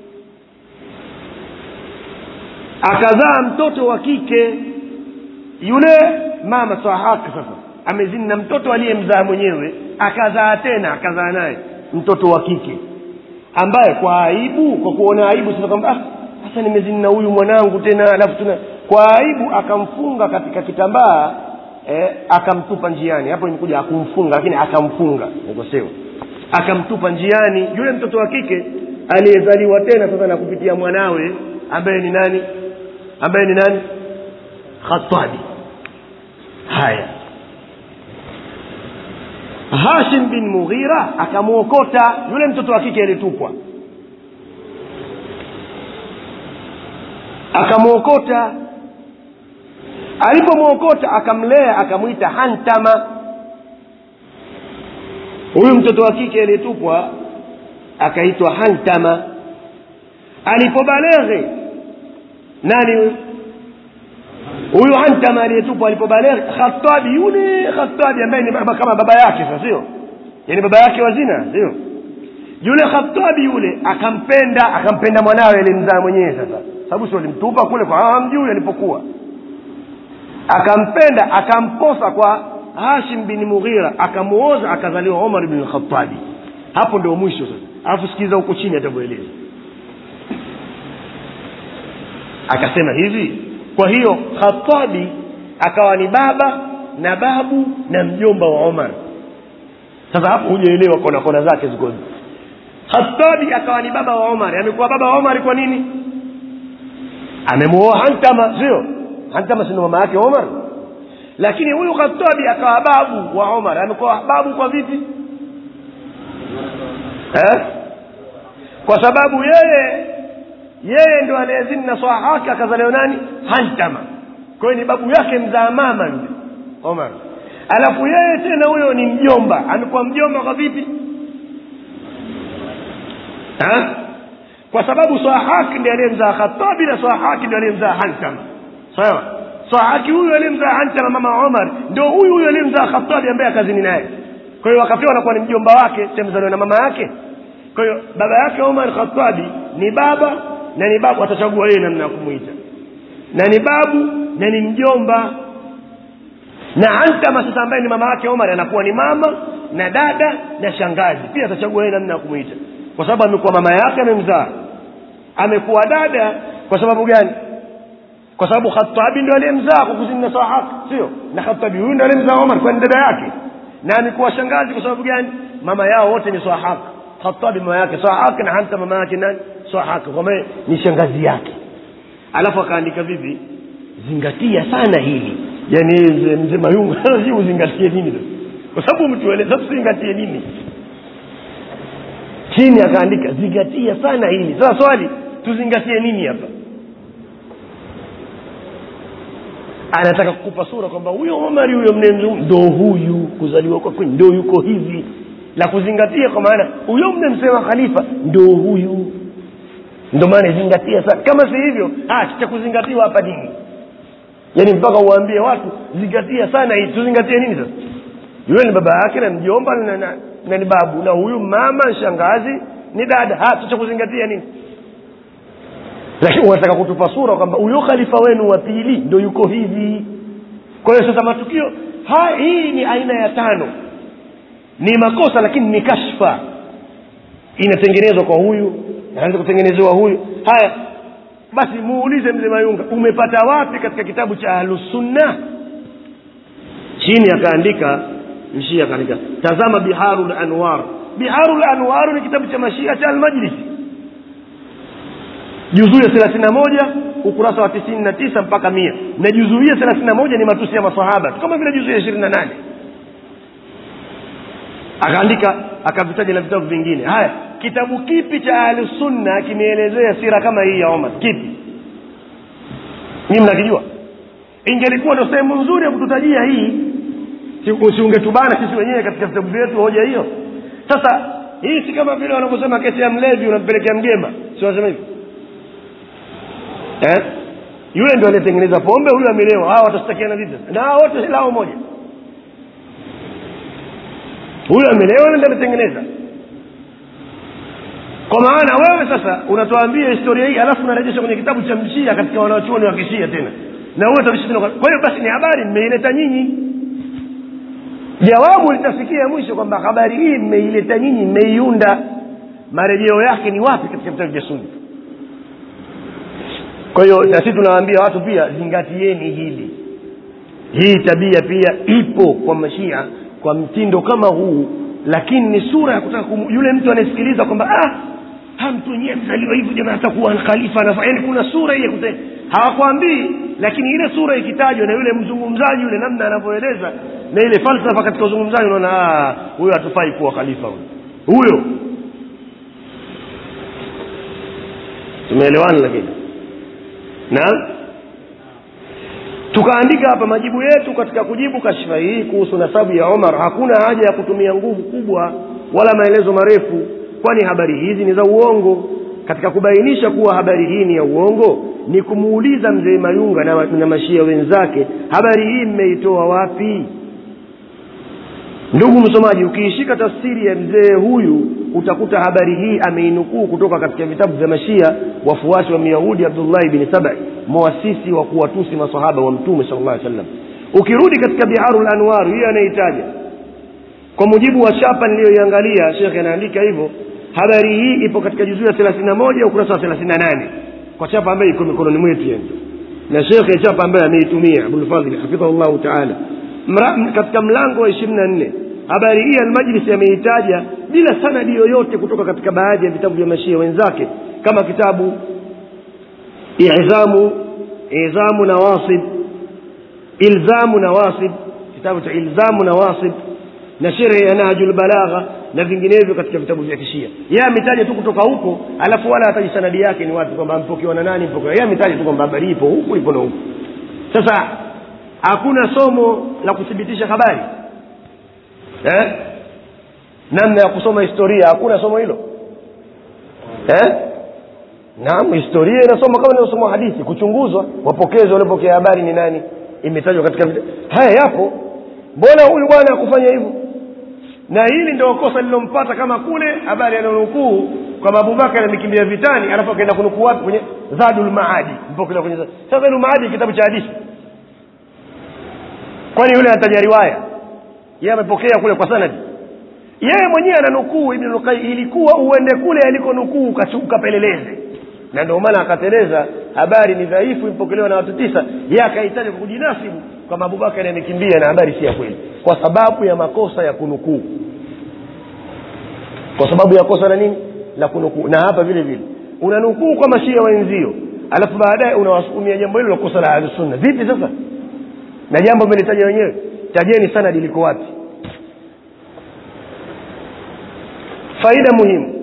akazaa mtoto wa kike yule mama sahak sasa amezini na mtoto aliyemzaa mwenyewe akazaa tena akazaa naye mtoto wa kike ambaye kwa aibu kwa kuona aibu sasa kwamba ah, sasa nimezini na huyu mwanangu tena alafu tuna kwa aibu akamfunga katika kitambaa eh, akamtupa njiani hapo imekuja akumfunga lakini akamfunga nikosema akamtupa njiani yule mtoto wa kike aliyezaliwa tena sasa na kupitia mwanawe ambaye ni nani ambaye ni nani khatabi haya hashim bin mughira akamwokota yule mtoto wa kike aliyetupwa akamwokota alipomwokota akamlea akamwita hantama huyu mtoto wa kike aliyetupwa akaitwa hantama alipobaleghe nani huyu huyu hantama aliyetupwa alipobaleghe khatabi yule khatabi ambaye ni baba kama baba yake sasa sio yaani baba yake wazina sio yule khatabi yule akampenda akampenda mwanawe alimzaa mwenyewe sasa sababu sio alimtupa kule kwa hamjui alipokuwa akampenda akamposa kwa hashim bin mughira akamuoza akazaliwa umar bin khatabi hapo ndio mwisho sasa alafu sikiza huko chini atavyoeleza akasema hivi kwa hiyo khatabi akawa ni baba na babu na mjomba wa umar sasa hapo hujaelewa kona kona zake ziko khatabi akawa ni baba wa umar amekuwa baba wa umar kwa nini amemuoa hantama sio hantama sindo mama yake umar lakini huyu khatabi akawa babu wa umar amekuwa babu kwa vipi eh? kwa sababu yeye yeye ndo aliyezini na sahake akazaliwa nani hantama kwa hiyo ni babu yake mzaa mama yule omar alafu yeye tena huyo ni mjomba amekuwa mjomba kwa vipi ha? kwa sababu sahaki ndi aliyemzaa khatabi na sahaki ndi aliyemzaa hantama sawa sahaki huyu aliyemzaa hantama mama omar ndo huyu huyu aliyemzaa khatabi ambaye akazini naye kwa hiyo wakapewa anakuwa ni mjomba wake semzaliwa na mama yake kwa hiyo baba yake omar khatabi ni baba na ni babu atachagua yeye namna ya kumwita na ni babu na ni mjomba na antama sasa ambaye ni mama yake omar anakuwa ni mama na dada na shangazi pia atachagua yeye namna ya kumwita kwa sababu amekuwa mama yake amemzaa amekuwa dada kwa sababu gani kwa sababu khatabi ndio aliyemzaa kwa kuzini na sahak sio na khatabi huyu ndio aliyemzaa omar kwa ni dada yake na amekuwa shangazi kwa sababu gani mama yao wote ni sahak khatabi mama yake sahak na hanta mama yake nani sahak kwa maana ni shangazi yake alafu akaandika vipi zingatia sana hili yaani mzee mzee mayungu si uzingatie nini sasa kwa sababu mtueleza tuzingatie nini chini akaandika zingatia sana hili sasa swali tuzingatie nini hapa anataka kukupa sura kwamba huyo omari huyo mnemzungum ndo huyu kuzaliwa kwake ndo yuko hivi la kuzingatia kwa maana huyo mnemsema khalifa ndo huyu ndo maana zingatia sana kama si hivyo ah, cha kuzingatiwa hapa nini yaani mpaka uwaambie watu zingatia sana hii tuzingatie nini sasa yule ni baba yake na mjomba na, na, na ni babu na huyu mama shangazi ni dada ha cha kuzingatia nini lakini unataka kutupa sura kwamba huyo khalifa wenu wa pili ndo yuko hivi kwa hiyo sasa matukio ha, hii ni aina ya tano ni makosa lakini ni kashfa inatengenezwa kwa huyu anaanza kutengenezewa huyu haya basi muulize mzee mayunga umepata wapi katika kitabu cha ahlusunna chini akaandika mshia akaandika tazama biharu lanwar biharu lanwar ni kitabu cha mashia cha almajlisi juzuu ya thelathini na moja ukurasa wa tisini na tisa mpaka mia na juzuu hii ya thelathini na moja ni matusi ya masahaba kama vile juzuu ya ishirini na nane akaandika akavitaja na vitabu vingine haya kitabu kipi cha ahlusunna kimeelezea sira kama hii ya omar kipi nyi mnakijua ingelikuwa ndo sehemu nzuri ya kututajia hii siungetubana sisi wenyewe katika vitabu vyetu hoja hiyo sasa hii si kama vile wanavyosema kesi ya mlevi unampelekea mgema si wanasema hivi eh? yule ndio aliyetengeneza pombe huyu amelewa hawa watashtakiana vipi na hawa wote lao moja huyu amelewa ndio ametengeneza kwa maana wewe sasa unatuambia historia hii alafu unarejesha kwenye kitabu cha mshia katika wanachuoni wa kishia tena na huyo utavishi tena kwa hiyo basi ni habari mmeileta nyinyi jawabu litafikia mwisho kwamba habari hii mmeileta nyinyi mmeiunda marejeo yake ni wapi katika vitabu vya sunni kwa hiyo na sisi tunawaambia watu pia zingatieni hili hii tabia pia ipo kwa mashia kwa mtindo kama huu lakini ni sura ya kutaka kum, yule mtu anayesikiliza kwamba ah ha mtu wenyewe mzaliwa hivyo jamaa atakuwa khalifa na yaani kuna sura hii ya kute hawakwambii lakini ile sura ikitajwa na yule mzungumzaji yule namna anavyoeleza na ile falsafa katika uzungumzaji unaona huyo hatufai kuwa khalifa huyo huyo tumeelewana lakini naam tukaandika hapa majibu yetu katika kujibu kashfa hii kuhusu nasabu ya omar hakuna haja ya kutumia nguvu kubwa wala maelezo marefu kwani habari hizi ni za uongo katika kubainisha kuwa habari hii ni ya uongo ni kumuuliza mzee mayunga na, na mashia wenzake habari hii mmeitoa wapi ndugu msomaji ukiishika tafsiri ya mzee huyu utakuta habari hii ameinukuu kutoka katika vitabu vya mashia wafuasi wa myahudi abdullahi bni sabai mwasisi wa kuwatusi masahaba wa mtume sal llah sallam ukirudi katika biharu lanwar hiyo anaitaja kwa mujibu wa chapa niliyoiangalia shekhe anaandika hivyo habari hii ipo katika juzuu ya thelathini na moja ukurasa wa thelathini na nane kwa chapa ambayo iko mikononi mwetu yani na shekhe chapa ambayo ameitumia abulfadhli hafidhahu llahu taala katika mlango wa ishirini na nne habari hii almajlisi ameitaja bila sanadi yoyote kutoka katika baadhi ya vitabu vya mashia wenzake kama kitabu izamu izamu nawasib ilzamu nawasib kitabu cha ilzamu nawasib na sherehe ya nahju lbalagha na vinginevyo katika vitabu vya kishia yeye ametaja tu kutoka huko alafu wala hataji sanadi yake ni wapi kwamba mpokewa na nani mpokewa yeye ametaja tu kwamba habari ipo huku ipo na huku sasa hakuna somo la kuthibitisha habari eh? namna ya kusoma historia hakuna somo hilo eh? naam historia inasoma kama inaosoma hadithi kuchunguzwa wapokezi waliopokea habari ni nani imetajwa katika vita haya yapo mbona huyu bwana akufanya hivyo na hili ndio kosa lilompata kama kule habari ananukuu kwamba abubakar amekimbia vitani alafu akaenda kunukuu wapi kwenye zadul maadi mpokelewa kwenye sasa zadul maadi kitabu cha hadithi kwani yule anataja riwaya yeye amepokea kule kwa sanadi yeye mwenyewe ananukuu ibn Qayyim ilikuwa uende kule alikonukuu ukapeleleze na ndio maana akateleza habari ni dhaifu impokelewa na watu tisa yeye akahitaji kujinasibu kwamba Abubakar amekimbia na habari si ya kweli kwa sababu ya makosa ya kunukuu kwa sababu ya kosa la nini la kunukuu na hapa vile vile unanukuu kwa mashia wenzio alafu baadaye unawasukumia jambo hilo la kosa la ahlusunna vipi sasa na jambo mmelitaja wenyewe tajeni sanadi liko wapi faida muhimu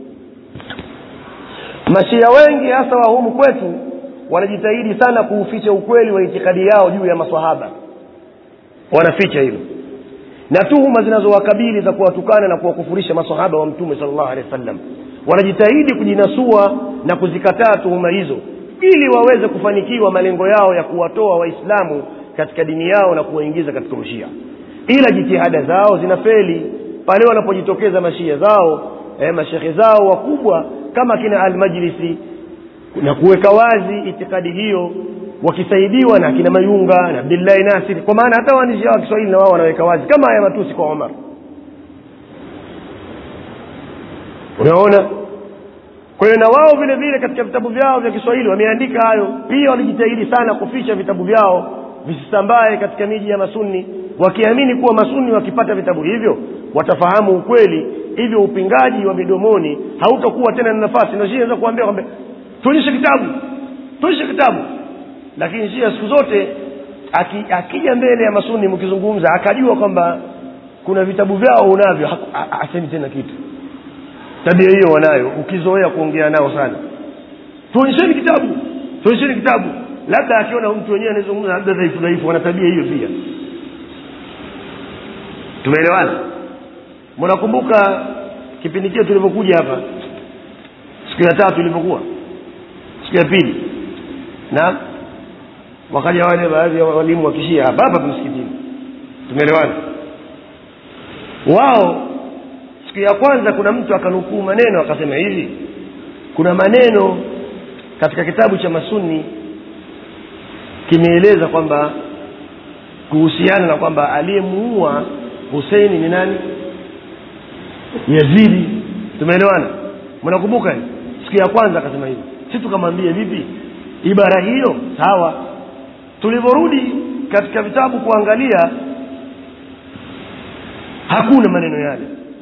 mashia wengi hasa wa humu kwetu wanajitahidi sana kuuficha ukweli wa itikadi yao juu ya maswahaba wanaficha hilo na tuhuma zinazowakabili za kuwatukana na kuwakufurisha masahaba wa mtume sal llahu alehi wa sallam wanajitahidi kujinasua na kuzikataa tuhuma hizo ili waweze kufanikiwa malengo yao ya kuwatoa waislamu katika dini yao na kuwaingiza katika ushia ila jitihada zao zinafeli pale wanapojitokeza mashia zao eh, mashekhe zao wakubwa kama kina almajlisi na kuweka wazi itikadi hiyo wakisaidiwa na akina mayunga na abdillahi nasiri kwa maana hata waandishi wa kiswahili na wao wanaweka wazi kama haya matusi kwa omar unaona kwa hiyo na wao vile vile katika vitabu vyao vya kiswahili wameandika hayo pia walijitahidi sana kuficha vitabu vyao visisambae katika miji ya masuni wakiamini kuwa masuni wakipata vitabu hivyo watafahamu ukweli hivyo upingaji wa midomoni hautakuwa tena na nafasi na shia naweza kuambia kwamba tuonyeshe kitabu tuonyeshe kitabu lakini shia siku zote aki, akija mbele ya masuni mkizungumza akajua kwamba kuna vitabu vyao unavyo asemi tena kitu tabia hiyo wanayo ukizoea kuongea nao sana tuonyesheni kitabu tuonyesheni kitabu labda akiona mtu wenyewe anazungumza labda dhaifu dhaifu wana tabia hiyo pia tumeelewana mnakumbuka kipindi kile tulivyokuja hapa siku ya tatu ilivyokuwa siku ya pili na wakaja wale baadhi ya walimu wa kishia hapa hapa msikitini tumeelewana wao siku ya kwanza kuna mtu akanukuu maneno akasema hivi kuna maneno katika kitabu cha masuni kimeeleza kwamba kuhusiana na kwamba aliyemuua huseini ni nani yazidi tumeelewana mnakumbuka siku ya kwanza akasema hivi si tukamwambia vipi ibara hiyo sawa tulivyorudi katika vitabu kuangalia hakuna maneno yale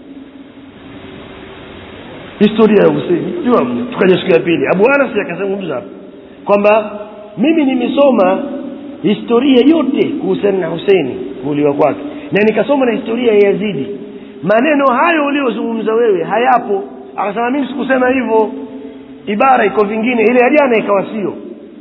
historia ya Huseini jua tukaja siku ya pili Abu Anas akazungumza kwamba mimi nimesoma historia yote kuhusiana na Huseini kuuliwa kwake na nikasoma na historia ya Yazidi maneno hayo uliozungumza wewe hayapo akasema mimi sikusema hivyo ibara iko vingine ile ya jana ikawa sio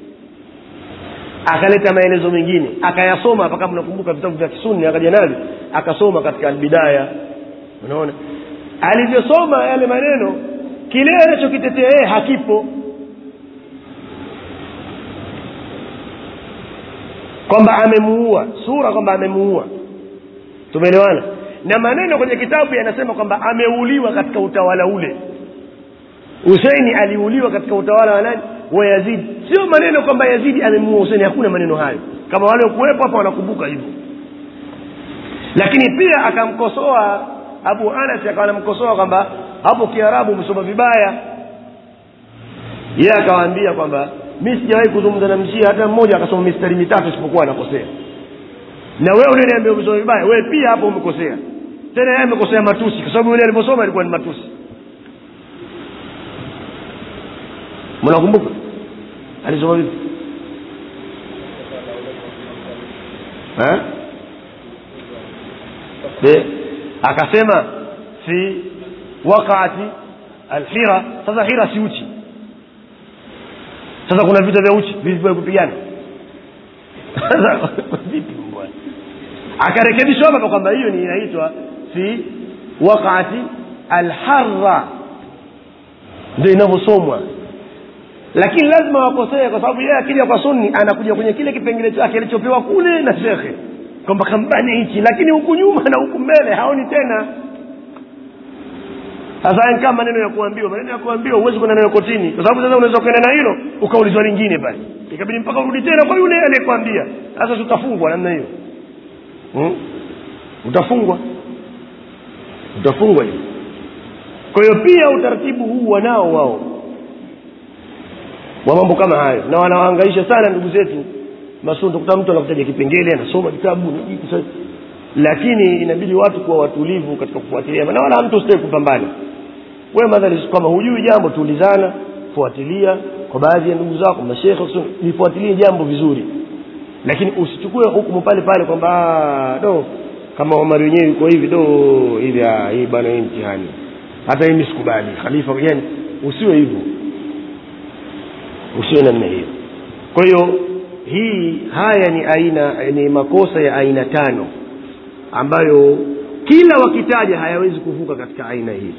akaleta maelezo mengine akayasoma hapa kama nakumbuka vitabu vya kisuni akaja navyo akasoma katika albidaya unaona alivyosoma yale maneno kile anachokitetea yeye hakipo kwamba amemuua sura kwamba amemuua tumeelewana na maneno kwenye kitabu yanasema kwamba ameuliwa katika utawala ule huseini aliuliwa katika utawala wa nani wa yazidi sio maneno kwamba yazidi amemuua huseini hakuna maneno hayo kama wale kuwepo hapa wanakumbuka hivyo lakini pia akamkosoa abu anas akawa anamkosoa kwamba hapo kiarabu umesoma vibaya yeye akawaambia kwamba mi sijawahi kuzungumza na mshia hata mmoja akasoma mistari mitatu isipokuwa anakosea na wewe uliniambia umesoma vibaya wewe pia hapo umekosea tena yeye amekosea matusi kwa sababu yule alivyosoma ilikuwa ni matusi mnakumbuka alisoma vipi eh? De, akasema fi waqaati alhira sasa hira si uchi sasa kuna vita vya uchi vilivyo kupigana sasa vipi bwana akarekebishwa hapa kwamba hiyo ni inaitwa fi waqaati alharra ndio inavyosomwa lakini lazima wakosee kwa sababu yeye akija kwa sunni anakuja kwenye kile kipengele chake alichopewa kule na shekhe kwamba kambane hichi lakini huku nyuma na huku mbele haoni tena sasa kama maneno ya kuambiwa maneno ya kuambiwa huwezi kwenda nayo kotini kwa sababu sasa unaweza kwenda na hilo ukaulizwa lingine pale ikabidi mpaka urudi tena kwa yule aliyekwambia sasa tutafungwa namna hiyo hmm? utafungwa utafungwa hivi kwa hiyo pia utaratibu huu wanao wao wa mambo kama hayo na wanawahangaisha sana ndugu zetu masundo kuta mtu anakutaja kipengele anasoma kitabu lakini inabidi watu kuwa watulivu katika kufuatilia na wala mtu usitaki kupambana wewe madhali kama hujui jambo tuulizana fuatilia kwa baadhi ya ndugu zako mashekhe lifuatilie jambo vizuri lakini usichukue hukumu pale pale kwamba do kama Omar wenyewe yuko hivi do hivi hii bwana hii mtihani hata hii sikubali khalifa yani usiwe hivyo usiwe namna hiyo kwa hiyo hii haya ni aina ni makosa ya aina tano ambayo kila wakitaja hayawezi kuvuka katika aina hii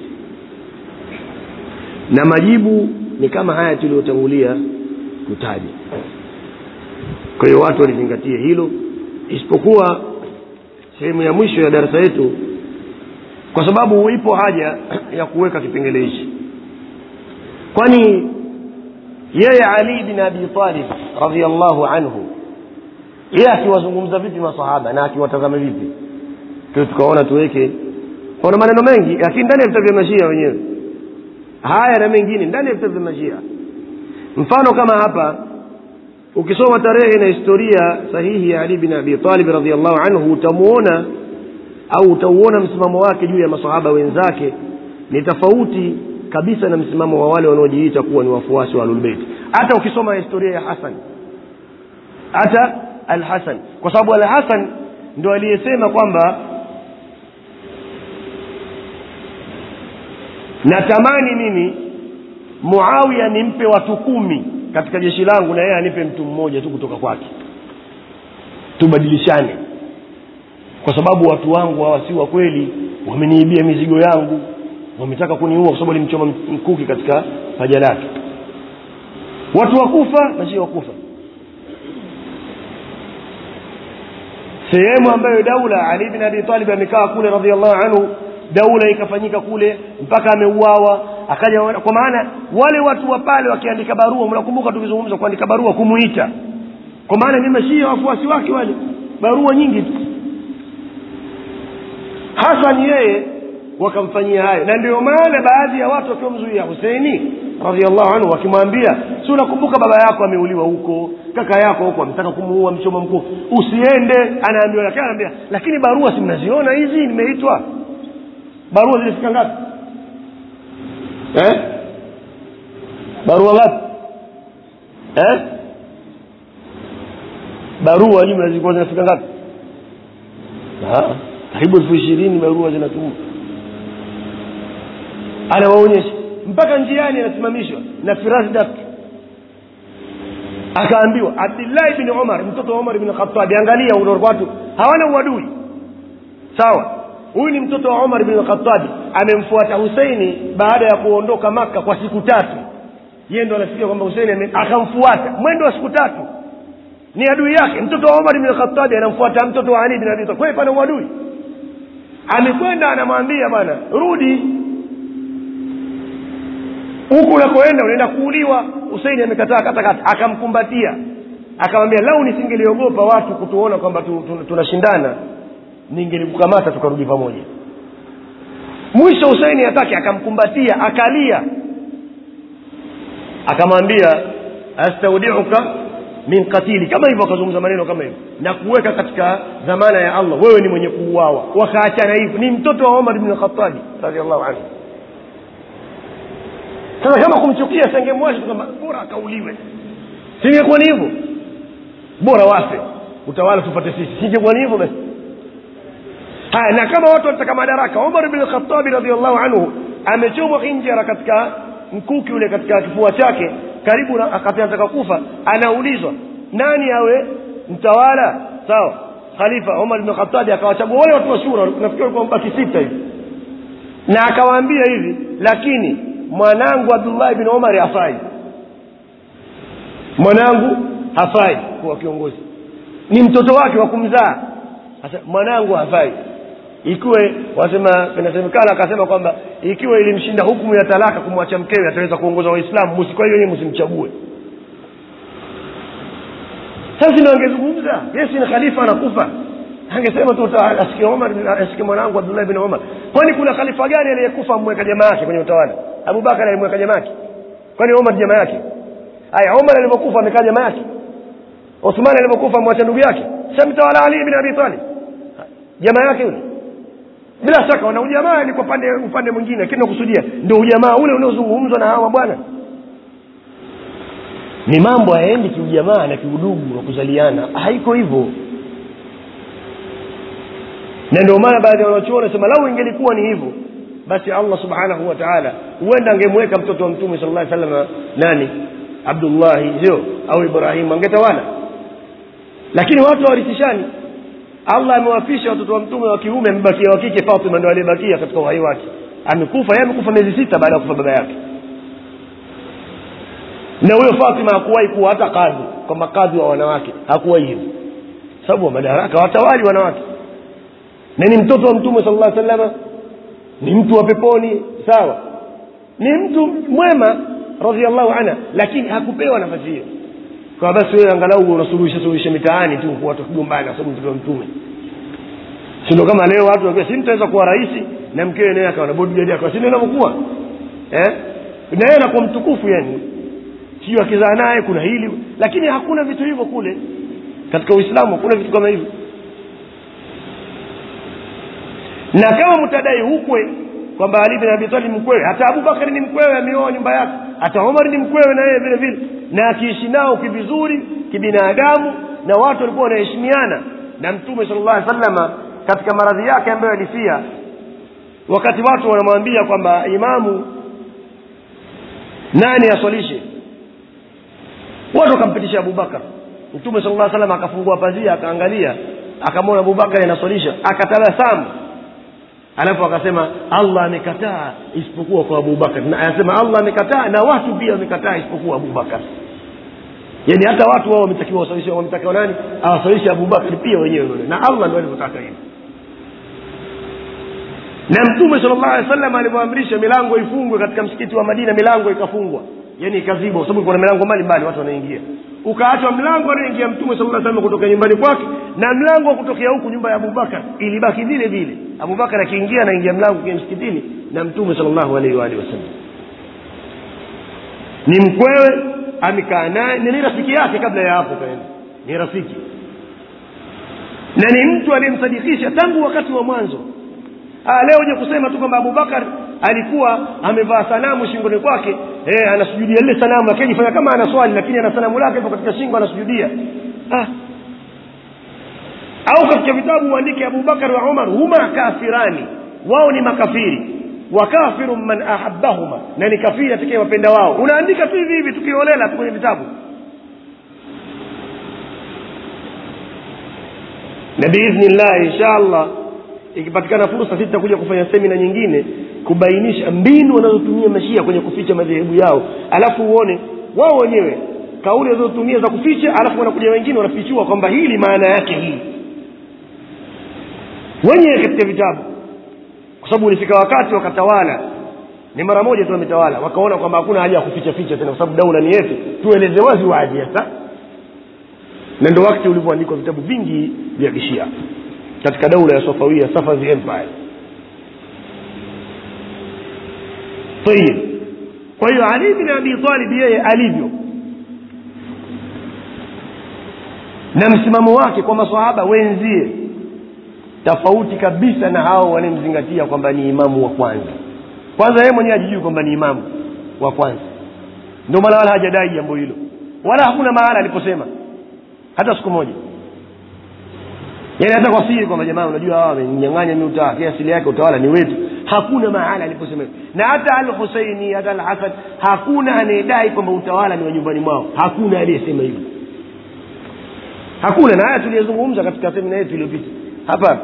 na majibu ni kama haya tuliyotangulia kutaja kwa hiyo watu walizingatia hilo isipokuwa sehemu ya mwisho ya darasa yetu kwa sababu ipo haja ya kuweka kipengele hichi kwani yeye ali bin abi talib radiallahu anhu yeye akiwazungumza vipi masahaba na akiwatazama vipi kwa tukaona tuweke kuna maneno mengi lakini ndani ya vitabu vya mashia wenyewe haya na mengine ndani ya vitabu vya mashia mfano kama hapa ukisoma tarehe na historia sahihi ya ali bin abi talib radiallahu anhu utamuona au utauona msimamo wake juu ya masahaba wenzake ni tofauti kabisa na msimamo wa wale wanaojiita kuwa ni wafuasi wa ahlulbeiti hata ukisoma historia ya hasan hata alhasan kwa sababu alhasan ndo aliyesema kwamba natamani mimi muawiya nimpe watu kumi katika jeshi langu na yeye anipe mtu mmoja tu kutoka kwake tubadilishane kwa sababu watu wangu hawa si wa kweli wameniibia mizigo yangu wametaka kuniua kwa sababu alimchoma mkuki katika paja lake watu wakufa na sio wakufa sehemu ambayo daula ali bin abi talib amekaa kule radiallahu anhu daula ikafanyika kule mpaka ameuawa akaja kwa maana wale watu wa pale wakiandika barua mnakumbuka tukizungumza kuandika barua kumuita kwa maana ni mashia wafuasi wake wale barua nyingi tu hasan yeye wakamfanyia hayo na ndio maana baadhi ya watu wakiwamzuia huseini radiallahu anhu wakimwambia si unakumbuka baba yako ameuliwa huko kaka yako huko ametaka kumuua mchoma mkuu usiende anaambiwa lakini anaambia lakini barua si mnaziona hizi nimeitwa barua zilifika ngapi eh? barua ngapi eh? barua jumla zilikuwa zinafika ngapi karibu elfu ishirini barua zinatumwa anawaonyesha mpaka njiani anasimamishwa na firasdak akaambiwa abdillahi bni umar mtoto wa umar bni khatabi angalia watu hawana uadui sawa huyu ni mtoto wa umar bni khatabi amemfuata huseini baada ya kuondoka maka kwa siku tatu yeye ndo anafikia kwamba huseini akamfuata mwendo wa siku tatu ni adui yake mtoto wa umar bni khatabi anamfuata mtoto wa ali bin abi talib kwani pana uadui amekwenda anamwambia bwana rudi huku unakoenda unaenda kuuliwa huseini amekataa katakata akamkumbatia akamwambia lau nisingeliogopa watu kutuona kwamba tunashindana tu, tu, ningelikukamata tukarudi pamoja mwisho huseini hataki akamkumbatia akalia akamwambia astaudiuka min katili kama hivyo akazungumza maneno kama hivyo na kuweka katika dhamana ya allah wewe ni mwenye kuuawa wakaachana hivyo ni mtoto wa omar bni khatabi radiallahu anhu sasa kama kumchukia sengemwacha kwamba bora akauliwe singekuwa ni hivyo bora wafe utawala tupate sisi singekuwa ni hivyo basi haya na kama watu wanataka madaraka umar bni khatabi radiallahu anhu amechomwa hinjara katika mkuki ule katika kifua chake karibu akati anataka kufa anaulizwa nani awe mtawala sawa khalifa umar bni khatabi akawachagua wale watu wa shura nafikiri walikuwa mbaki sita hivi na akawaambia hivi lakini mwanangu abdullahi bin umari hafai mwanangu hafai kuwa kiongozi ni mtoto wake wa kumzaa sasa mwanangu hafai ikiwa wasema inasemekana akasema kwamba ikiwa ilimshinda hukumu ya talaka kumwacha mkewe ataweza kuongoza waislamu musi kwa hiyo yeye msimchague sasa ndio angezungumza yesi ni khalifa anakufa angesema tu ta- asikie omar asikie mwanangu abdullahi bin omar kwani kuna khalifa gani aliyekufa amweka jamaa yake kwenye utawala abubakar alimweka jamaa yake kwani omar jamaa yake aya omar alivyokufa amekaa jamaa yake uthman alivyokufa amwacha ndugu yake samtawala ali bin abi talib jamaa yake yule bila shaka wana ujamaa ni kwa pande upande mwingine lakini nakusudia ndio ujamaa ule unaozungumzwa na hawa bwana ni mambo hayaendi kiujamaa na kiudugu na kuzaliana haiko hivyo na ndio maana baadhi ya wanachuoni wanasema lau ingelikuwa ni hivyo basi allah subhanahu wa taala huenda angemweka mtoto wa mtume sala llah salama nani abdullahi sio au ibrahimu angetawala lakini watu hawarithishani allah amewafisha watoto wa mtume wa kiume amebakia wa kike fatima ndo aliyebakia katika uhai wake amekufa yeye amekufa miezi sita baada ya kufa baba yake na huyo fatima hakuwahi kuwa hata kadhi kwa makadhi wa wanawake hakuwahi hivyo sababu wa madaraka watawali wanawake na ni mtoto wa mtume sala llah salama ni mtu wa peponi sawa ni mtu mwema radiallahu anha lakini hakupewa nafasi hiyo kwa basi wewe angalau unasuluhisha suluhisha mitaani tu kwa watu kugombana sababu mtoto wa mtume si ndio kama leo watu wakiwa si mtaweza kuwa rais na mkewe naye akawa na bodyguard akawa si ndio inavyokuwa eh na yeye anakuwa mtukufu yani sio akizaa naye kuna hili lakini hakuna vitu hivyo kule katika uislamu hakuna vitu kama hivyo na kama mtadai hukwe kwamba ali bin abi talib mkwewe hata abubakari ni mkwewe ameoa nyumba yake hata omar ni mkwewe na yeye vile vile na akiishi nao kivizuri kibinadamu na watu walikuwa wanaheshimiana na mtume sala llah salama katika maradhi yake ambayo alifia wakati watu wanamwambia kwamba imamu nani aswalishe watu wakampitisha abubakar mtume sala llah salam akafungua pazia akaangalia akamwona abubakari anaswalisha akatabasamu alafu akasema allah amekataa isipokuwa kwa abubakar na anasema allah amekataa na watu pia wamekataa isipokuwa abubakar yaani hata watu wao wametakiwa wasalishe wametakiwa nani awasalishe abubakar pia wenyewe na allah ndio alivyotaka hivyo na mtume sala llahu alehi wasallam alivyoamrisha milango ifungwe katika msikiti wa madina milango ikafungwa yani ikazibwa kwa sababu kuna milango mbalimbali watu wanaingia ukaachwa mlango anaingia mtume sala salam kutoka nyumbani kwake na mlango wa kutokea huku nyumba ya abubakar ilibaki vile vile abubakar akiingia anaingia mlango kwenye msikitini na mtume sala llahu alaihi waalihi wasallam ni mkwewe amekaa naye ni rafiki yake kabla ya hapo kaenda ni rafiki na ni mtu aliyemsadikisha tangu wakati wa mwanzo Ah, leo uje kusema tu kwamba abubakar alikuwa amevaa sanamu shingoni kwake eh, anasujudia lile sanamu akijifanya kama ana swali lakini ana sanamu lake hapo katika shingo anasujudia ah. au katika vitabu uandike abubakar wa umar huma kafirani wao ni makafiri wa kafiru man ahabbahuma na ni kafiri atakayewapenda wao unaandika tu hivi hivi tukiolela tu kwenye vitabu na biidhnillah insha allah ikipatikana fursa sisi tutakuja kufanya semina nyingine kubainisha mbinu wanazotumia mashia kwenye kuficha madhehebu yao alafu uone wao wenyewe kauli wanazotumia za kuficha alafu wanakuja wengine wanafichua kwamba hili maana yake hii wenyewe katika vitabu kwa sababu ulifika wakati wakatawala ni mara moja tu wametawala wakaona kwamba hakuna haja ya kuficha ficha tena kwa sababu daula ni yetu tueleze wazi wazi sasa na ndo wakati ulivyoandikwa vitabu vingi vya kishia katika daula ya safawia safavi empire tayib kwa hiyo ali bin abi talib yeye alivyo na msimamo wake kwa masahaba wenzie tofauti kabisa na hao wanemzingatia kwamba ni imamu wa kwanza kwanza yeye mwenyewe ajijui kwamba ni imamu wa kwanza ndio maana wala hajadai jambo hilo wala hakuna mahala aliposema hata siku moja yaani hata kwa siri kwamba jamaa unajua hawa wamenyang'anya mi utawala asili yake utawala ni wetu hakuna mahala aliposema hivyo na hata al huseini hata al hasan hakuna anayedai kwamba utawala ni wa nyumbani mwao hakuna aliyesema hivyo hakuna na haya tuliyezungumza katika semina yetu iliyopita hapa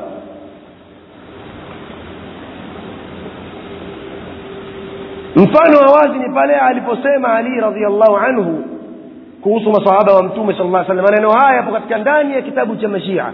mfano wa wazi ni pale aliposema ali radiallahu anhu kuhusu masahaba wa mtume sala llah salam maneno haya yapo katika ndani ya kitabu cha mashia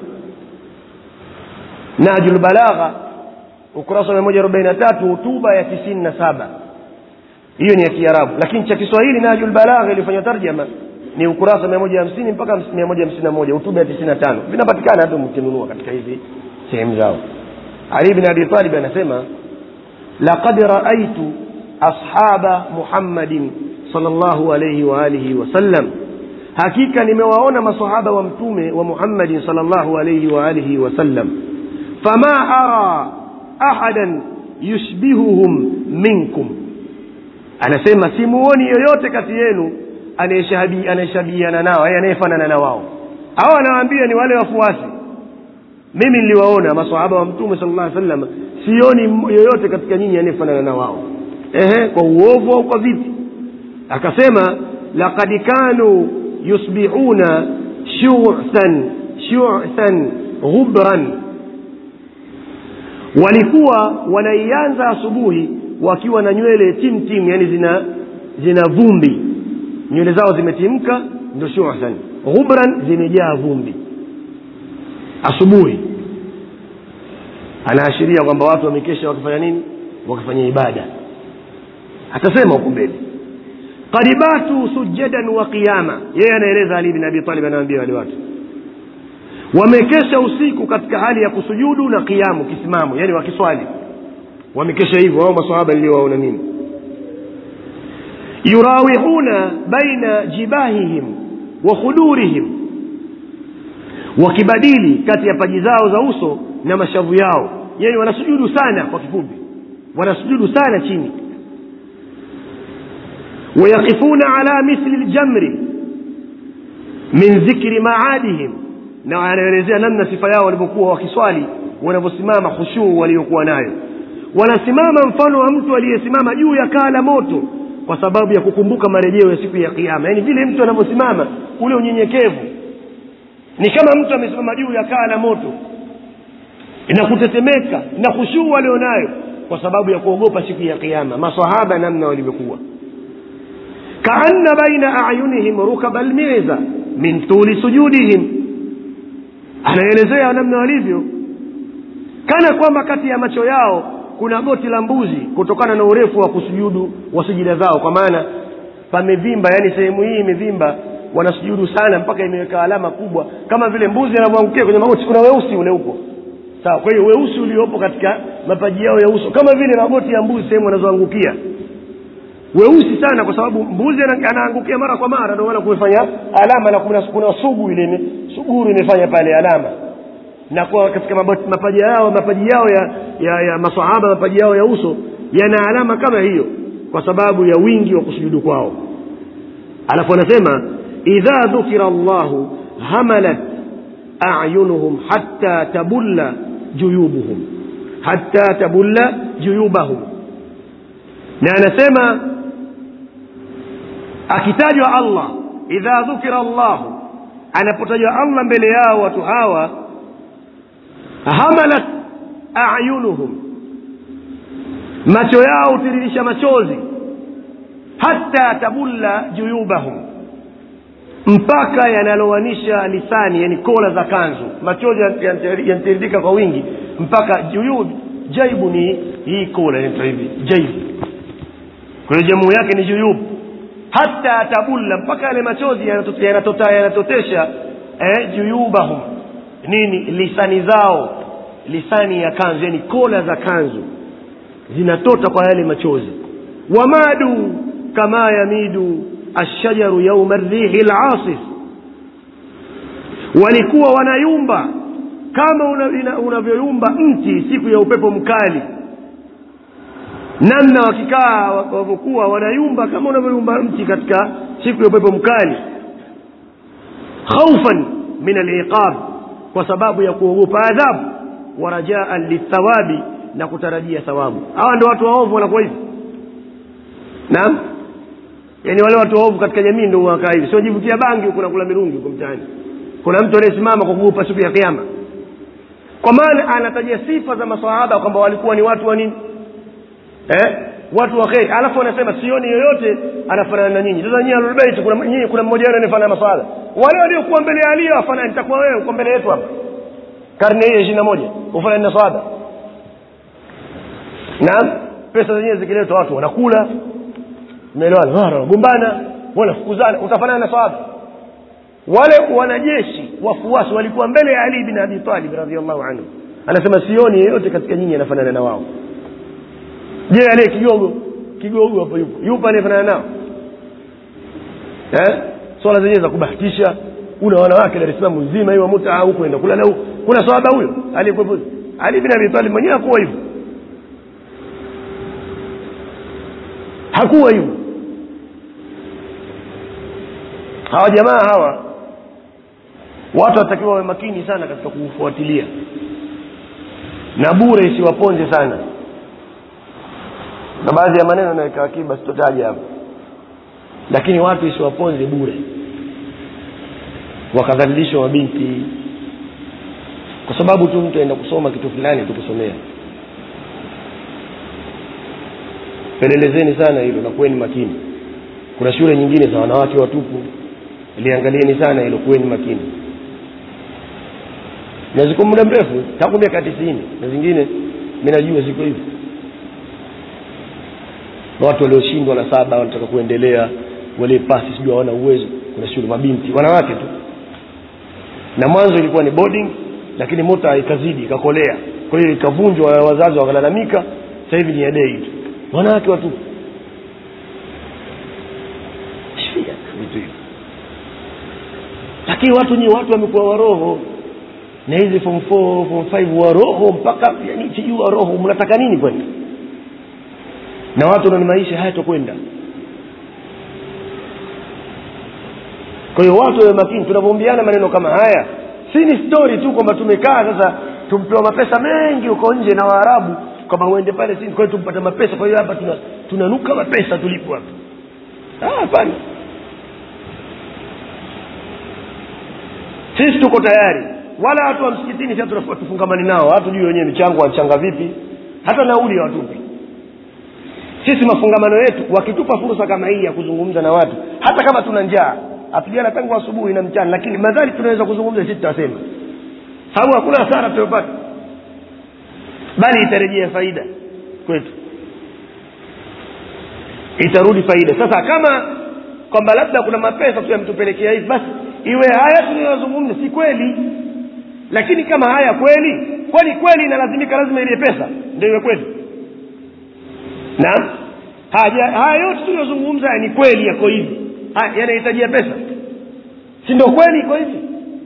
najul balagha ukurasa wa mia moja arobaini na tatu hutuba ya tisini na saba hiyo ni ya kiarabu lakini cha kiswahili najul balagha ilifanya tarjama ni ukurasa mia moja hamsini mpaka mia moja hamsini na moja utuba ya tisini na tano vinapatikana hata mkinunua katika hizi sehemu zao ali bin abi talib anasema laqad raaitu ashaba muhammadin salllahu alaihi waalihi wasallam hakika nimewaona masahaba wa mtume wa muhammadin salllahu alaihi waalihi wasallam fama ara ahadan yushbihuhum minkum anasema simuoni yoyote kati yenu anayeshabihiana nao anayefanana na wao au anawaambia ni wale wafuasi mimi niliwaona masahaba wa mtume sala llah sallam sioni yoyote katika nyinyi anayefanana na wao ehe kwa uovu au kwa vipi akasema laqad kanu yusbihuna shu'than shu'than ghubran walikuwa wanaianza asubuhi wakiwa na nywele timtim yani zina zina vumbi nywele zao zimetimka ndio shu'than ghubran zimejaa vumbi asubuhi anaashiria kwamba watu wamekesha wakifanya nini wakifanya ibada atasema huku mbele qad batu sujadan wa qiyama yeye anaeleza ali bin abi talib anawaambia wale watu wamekesha usiku katika hali ya kusujudu na kiamu kisimamo yani wakiswali wamekesha hivyo wao masahaba niliowaona mimi yurawihuna baina jibahihim wa khudurihim wakibadili kati ya paji zao za uso na mashavu yao yani wanasujudu sana kwa kifupi wanasujudu sana chini wayaqifuna ala mithli ljamri min dhikri maadihim na wanaelezea namna sifa yao walivyokuwa wakiswali wanavyosimama khushuu waliokuwa nayo wanasimama mfano wa mtu aliyesimama juu ya kaa la moto kwa sababu ya kukumbuka marejeo ya siku ya kiama yaani vile mtu anavyosimama ule unyenyekevu ni kama mtu amesimama juu ya kaa la moto na kutetemeka na khushuu walionayo kwa sababu ya kuogopa siku ya kiama masahaba namna walivyokuwa kaanna baina ayunihim rukaba lmiza min tuli sujudihim anaelezea namna walivyo kana kwamba kati ya macho yao kuna goti la mbuzi kutokana na urefu wa kusujudu wa sujida zao kwa maana pamevimba yani sehemu hii imevimba wanasujudu sana mpaka imeweka alama kubwa kama vile mbuzi anavyoangukia kwenye magoti kuna weusi ule upo sawa kwa hiyo weusi uliopo katika mapaji yao ya uso kama vile magoti ya mbuzi sehemu wanazoangukia weusi sana kwa sababu mbuzi anaangukia mara kwa mara ndio maana kumefanya alama na kuna, kuna sugu ile suguru imefanya pale alama na kwa katika mapaji yao mapaji yao ya, ya, ya masahaba mapaji yao ya uso yana alama kama hiyo kwa sababu ya wingi wa kusujudu kwao alafu anasema idha dhukira llahu hamalat ayunuhum hatta tabulla juyubuhum hatta tabulla juyubahum na anasema akitajwa allah idha dhukira llahu anapotajwa allah mbele yao watu hawa hamalat ayunuhum macho yao hutiririsha machozi hata tabulla juyubahum mpaka yanalowanisha lisani yani kola za kanzu machozi yanatiririka kwa wingi mpaka juyub jaibu ni hii kola inaitwa hivi jaibu kwa hiyo jamuu yake ni juyub hata tabulla mpaka yale machozi yanatota yanatotesha eh, juyubahum nini lisani zao lisani ya kanzu yani kola za kanzu zinatota kwa yale machozi wamadu kama yamidu ashajaru yauma rihi lasif walikuwa wanayumba kama unavyoyumba una, una mti siku ya upepo mkali namna wakikaa wavyokuwa wanayumba kama unavyoyumba mti katika siku ya upepo mkali khaufan min aliqab kwa sababu ya kuogopa adhabu wa rajaan lithawabi na kutarajia thawabu hawa ndio watu waovu wanakuwa hivi naam yaani wale watu waovu katika jamii ndio wakaa hivi sio jivutia bangi huko nakula mirungi huko mtaani kuna mtu anayesimama kwa kuogopa siku ya kiama kwa maana anataja sifa za masahaba kwamba walikuwa ni watu wa nini eh? watu wa kheri alafu anasema sioni yoyote anafanana na nyinyi sasa nyinyi alulbeiti kuna nyinyi kuna mmoja wenu anafanana na masahaba wale waliokuwa mbele ya ali wafanani nitakuwa wewe uko mbele yetu hapa karne hii ya ishirini na moja ufanani na sahaba naam pesa zenyewe zikiletwa watu wanakula umeelewana wanagombana wanafukuzana utafanana na sahaba wale wanajeshi wafuasi walikuwa mbele ya ali bin abi talib radiallahu anhu anasema sioni yeyote katika nyinyi anafanana na wao je aliye kigogo kigogo hapo yupo yupo anayefanana nao eh? swala zenyewe za kubahatisha una wanawake dar es salaam nzima hiyo mutaa huko enda kulala huko kuna sahaba huyo aliyekuwepo ali bin abi talib mwenyewe hakuwa hivyo hakuwa hivyo hawa jamaa hawa watu watakiwa wawe makini sana katika kuufuatilia na bure isiwaponze sana na baadhi ya maneno naweka akiba sitotaja hapo lakini watu isiwaponze bure wakadhalilishwa mabinti kwa sababu tu mtu aenda kusoma kitu fulani tukusomea pelelezeni sana hilo na kuweni makini kuna shule nyingine za wanawake watupu liangalieni sana hilo kuweni makini na ziko muda mrefu tangu miaka tisini na zingine mi najua ziko hivi na watu walioshindwa na saba wanataka kuendelea wale pasi sijui hawana uwezo kuna shule mabinti wanawake tu na mwanzo ilikuwa ni boarding lakini mota ikazidi ikakolea kwa hiyo ikavunjwa wazazi wakalalamika sasa hivi ni ya dei tu wanawake watu Shia, vitu hivi lakini watu nyi watu wamekuwa waroho na hizi form 4 form 5 waroho mpaka yani sijui waroho mnataka nini kwani na watu na maisha hayatokwenda kwa hiyo watu wawe makini tunavyoambiana maneno kama haya si ni story tu kwamba tumekaa sasa tumpewa mapesa mengi huko nje na waarabu kwamba uende pale si kwa hiyo tumpata mapesa kwa hiyo hapa tuna tunanuka mapesa tulipo hapa Ah, hapana sisi tuko tayari wala watu wa msikitini sasa tunafua tufungamani nao watu juu wenyewe michango wanachanga vipi hata nauli hawatupi sisi mafungamano yetu wakitupa fursa kama hii ya kuzungumza na watu hata kama tuna njaa apigana tangu asubuhi na mchana lakini madhali tunaweza kuzungumza sisi tutasema sababu hakuna hasara tutayopata bali itarejea faida kwetu itarudi faida sasa kama kwamba labda kuna mapesa tu yametupelekea hivi basi iwe haya tunayozungumza si kweli lakini kama haya kweli kwani kweli inalazimika lazima ile pesa ndio iwe kweli naam haya haya yote tuliyozungumza ni kweli yako hivi haya yanahitajia pesa si ndio kweli iko hivi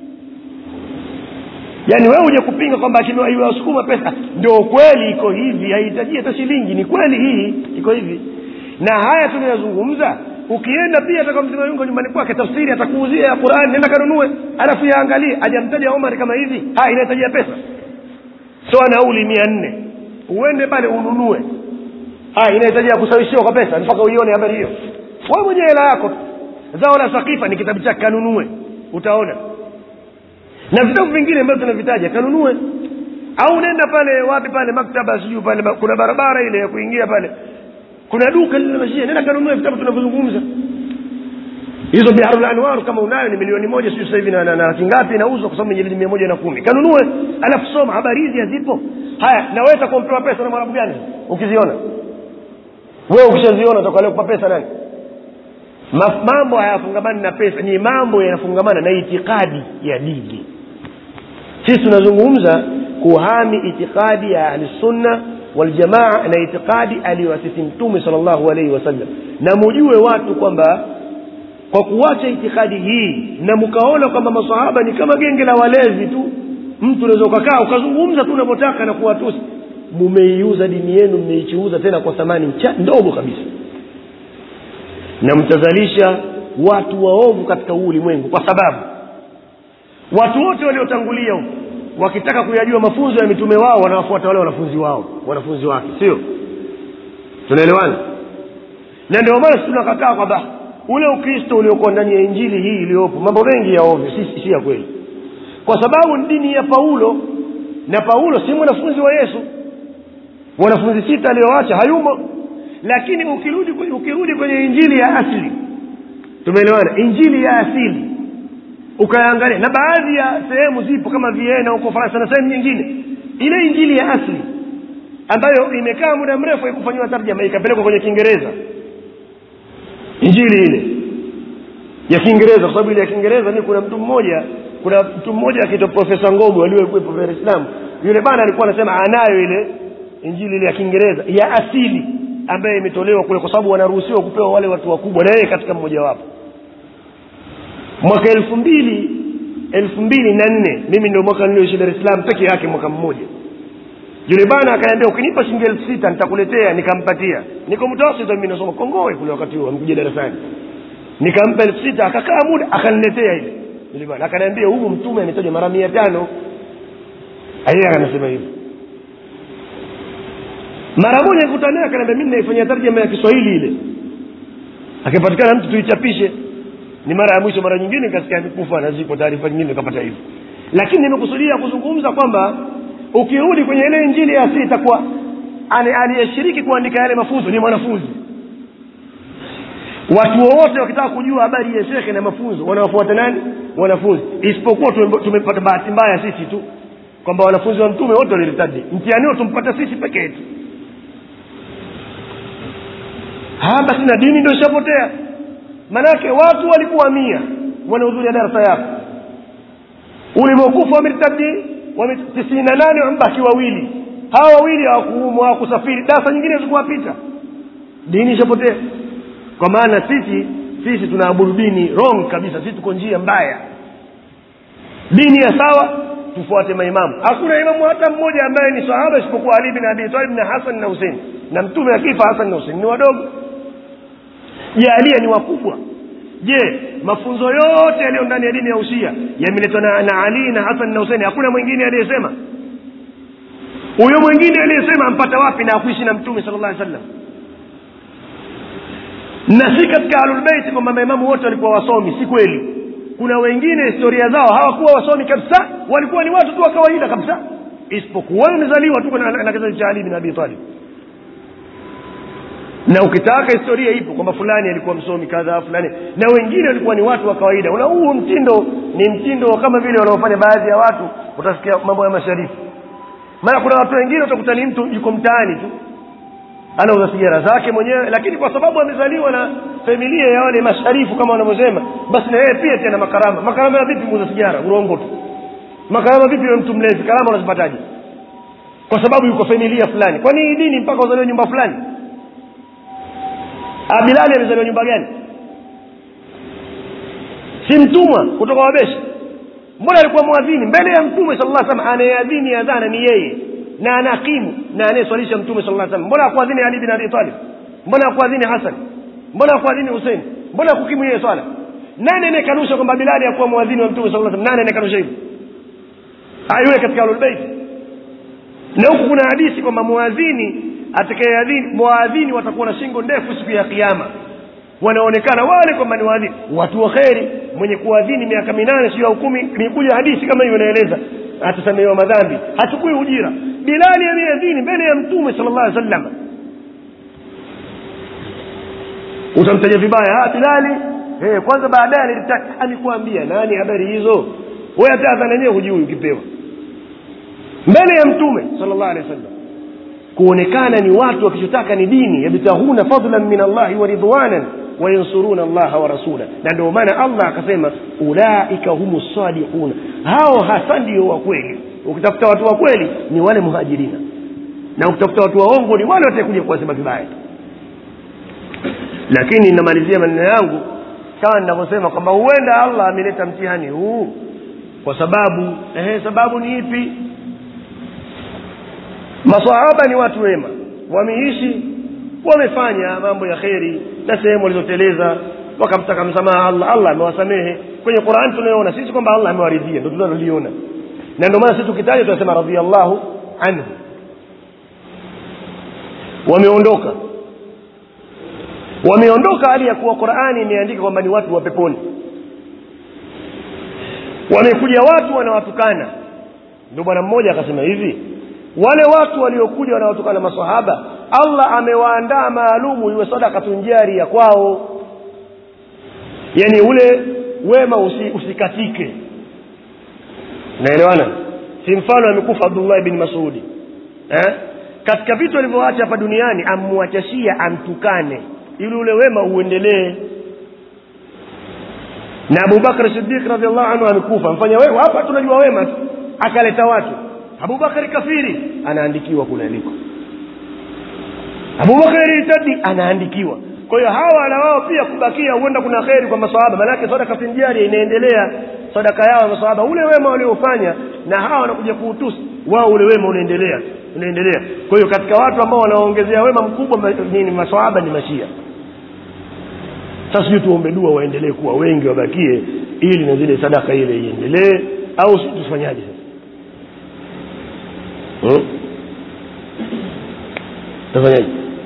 yaani wewe uje kupinga kwamba iwasukuma pesa ndio kweli iko hivi haihitaji hata shilingi ni kweli hii iko hivi na haya tunayozungumza ukienda pia ataka mzima yungo nyumbani kwake tafsiri atakuuzia ya qurani nenda kanunue alafu yaangalie ajamtaja omar kama hivi ha inahitajia pesa soa nauli mia nne uende pale ununue ha inahitajia kusawishiwa kwa pesa mpaka uione habari hiyo wewe mwenyewe hela yako zao la sakifa ni kitabu chake kanunue utaona na vitabu vingine ambavyo tunavitaja kanunue au nenda pale wapi pale maktaba sijui pale kuna barabara ile ya kuingia pale kuna duka lile mashia nenda kanunue vitabu tunavyozungumza hizo biharul anwar kama unayo ni milioni moja sijui sasa hivi na, na, na laki ngapi inauzwa kwa sababu jilidi mia moja na kumi kanunue alafu soma habari hizi hazipo haya naweza kumpewa pesa na mwarabu gani ukiziona wewe ukishaziona utakuwa kupa pesa nani mambo hayafungamani na pesa ni mambo yanafungamana na itikadi ya dini sisi tunazungumza kuhami itikadi ya ahlisunna waljamaa na itikadi aliyoasisi mtume sal llahu alaihi wasallam na mujue watu kwamba kwa kuacha itikadi hii na mkaona kwamba masahaba ni kama genge la walezi tu mtu unaweza ukakaa ukazungumza tu unavyotaka na kuwatusi mumeiuza dini yenu mmeichuuza tena kwa thamani ndogo kabisa na mtazalisha watu waovu katika huu ulimwengu kwa sababu watu wote waliotangulia huko wakitaka kuyajua mafunzo ya mitume wao wanawafuata wale wanafunzi wao wanafunzi wake sio tunaelewana na ndio maana tunakataa kwamba ule ukristo uliokuwa ndani ya injili hii iliyopo mambo mengi ya ovyo si, si ya kweli kwa sababu ni dini ya paulo na paulo si mwanafunzi wa yesu wanafunzi sita aliyoacha hayumo lakini ukirudi ukirudi kwenye injili ya asili tumeelewana injili ya asili ukaangalia na baadhi ya sehemu zipo kama viena huko faransa na sehemu nyingine ile injili ya asili ambayo imekaa muda mrefu haikufanyiwa tarjama ikapelekwa kwenye kiingereza injili ile ya kiingereza kwa sababu ile ya kiingereza ni kuna mtu mmoja kuna mtu mmoja akiitwa profesa ngogo aliyekuwepo dar es salaam yule bana alikuwa anasema anayo ile injili ile ya kiingereza ya asili ambayo imetolewa kule kwa sababu wanaruhusiwa kupewa wale watu wakubwa na yeye katika mmojawapo mwaka elfu mbili elfu mbili na nne mimi ndio mwaka nilioishi dar es salaam peke yake mwaka mmoja yule bana akaniambia ukinipa shilingi elfu sita nitakuletea nikampatia niko mtawasita mimi nasoma kongowe kule wakati huo amekuja darasani nikampa elfu sita akakaa muda akaniletea ile yule bana akaniambia huyu mtume ametajwa mara mia tano yeye anasema hivyo mara moja nikuta naye akaniambia mimi naifanyia tarjama ya kiswahili ile akipatikana mtu tuichapishe ni mara ya mwisho mara nyingine kasikia amekufa na ziko taarifa nyingine nikapata hivyo lakini nimekusudia kuzungumza kwamba ukirudi kwenye ile injili ya asili itakuwa aliyeshiriki kuandika yale mafunzo ni mwanafunzi watu wowote wakitaka kujua habari ya shekhe na mafunzo wanawafuata nani wanafunzi isipokuwa tumepata bahati mbaya sisi tu kwamba wanafunzi wa mtume wote walirtadi mtihani huo tumpata sisi peke yetu basi na dini ndio ishapotea manake watu walikuwa mia wanahudhuria darasa yako ulivyokufa wamertadi tisini na nane wamebaki wawili hawa wawili hawakuumwa hawakusafiri darasa nyingine zikuwapita dini ishapotea kwa maana sisi sisi tunaabudu dini wrong kabisa sisi tuko njia mbaya dini ya sawa tufuate maimamu hakuna imamu hata mmoja ambaye ni sahaba isipokuwa ali bin abi talib na hasan na husein na mtume akifa hasan na husein ni wadogo jalia ni wakubwa je mafunzo yote yaliyo ndani ya dini ya usia yameletwa na, na ali na hasan na husein hakuna mwingine aliyesema huyo mwingine aliyesema ampata wapi na akuishi na mtume sala llah sallam na si katika ahlulbeiti kwamba maimamu wote walikuwa wasomi si kweli kuna wengine historia zao hawakuwa wasomi kabisa walikuwa ni watu tu wa kawaida kabisa isipokuwa wamezaliwa tu na, na kizazi cha ali bin abi talib na ukitaka historia ipo kwamba fulani alikuwa msomi kadha fulani na wengine walikuwa ni watu wa kawaida una huu mtindo ni mtindo kama vile wanaofanya baadhi ya watu utasikia mambo ya masharifu maana kuna watu wengine utakuta ni mtu yuko mtaani tu anauza sigara zake mwenyewe lakini kwa sababu amezaliwa na familia ya wale masharifu kama wanavyosema basi na yeye pia tena makarama makarama ya vipi muuza sigara urongo tu makarama vipi wewe mtu mlezi karama unazipataje kwa sababu yuko familia fulani kwani hii dini mpaka uzaliwe nyumba fulani bilali amezaliwa nyumba gani si mtumwa kutoka wabeshi mbona alikuwa mwadhini mbele ya mtume sala llah salam anayeadhini adhana ni yeye na anakimu na anayeswalisha mtume sala llah salam mbona akuadhini ali bin abi talib mbona akuadhini hasan mbona akuadhini husein mbona akukimu yeye swala nani anayekanusha kwamba bilali akuwa mwadhini wa mtume sala salam nani anayekanusha hivyo ayuwe katika ahlulbeiti na huku kuna hadisi kwamba mwadhini atakayeadhini mwaadhini watakuwa na shingo ndefu siku ya kiama wanaonekana wale kwamba ni waadhini watu wa kheri mwenye kuadhini miaka minane sio au kumi imekuja hadithi kama hiyo inaeleza atasamehewa madhambi hachukui ujira bilali ameadhini mbele ya mtume sala llah sallam utamtaja vibaya bilali hey, kwanza baadaye alikuambia nani habari hizo we hata adhana yenyewe hujui ukipewa mbele ya mtume sala llah alehi wa sallam kuonekana ni watu wakichotaka ni dini yabtaghuna fadlan min allahi wa ridwanan wayansuruna allaha wa rasula na ndio maana allah akasema ulaika humu sadiquna hao hasa ndio wa kweli ukitafuta watu wa kweli ni wale muhajirina na ukitafuta watu waongo ni wale watakuja kuwasema vibaya lakini namalizia maneno yangu kama ninavyosema kwamba huenda allah ameleta mtihani huu kwa sababu ehe, sababu ni ipi masahaba ni watu wema wameishi wamefanya mambo ya kheri na sehemu walizoteleza wakamtaka msamaha allah allah amewasamehe kwenye qurani tunayoona sisi kwamba allah amewaridhia ndo tunaloliona na ndio maana sisi tukitaja tunasema radiallahu anhu wameondoka wameondoka hali ya kuwa qurani imeandika kwamba ni watu wa peponi wamekuja watu wanawatukana ndio bwana mmoja akasema hivi wale watu waliokuja wanaotukana masahaba allah amewaandaa maalumu iwe sadakatun jaria kwao yani ule wema usi, usikatike naelewana si mfano amekufa abdullahi bin masudi eh? katika vitu alivyoacha hapa duniani amwachashia amtukane ili ule wema uendelee na abubakar sidiq radiallahu anhu amekufa mfanya wewe hapa tunajua wema tu akaleta watu abubakari kafiri anaandikiwa kule aliko abubakari ritadi anaandikiwa kwa hiyo hawa na wao pia kubakia huenda kuna kheri kwa masahaba maanake sadaka finjari inaendelea sadaka yao masahaba ule wema waliofanya na hawa wanakuja kuutusi wao ule wema unaendelea unaendelea kwa hiyo katika watu ambao wanaongezea wema mkubwa nini masahaba ni mashia sasa sijui tuombe dua waendelee kuwa wengi wabakie ili na zile sadaka ile iendelee au si tufanyaje sasa hmm? tafanyaje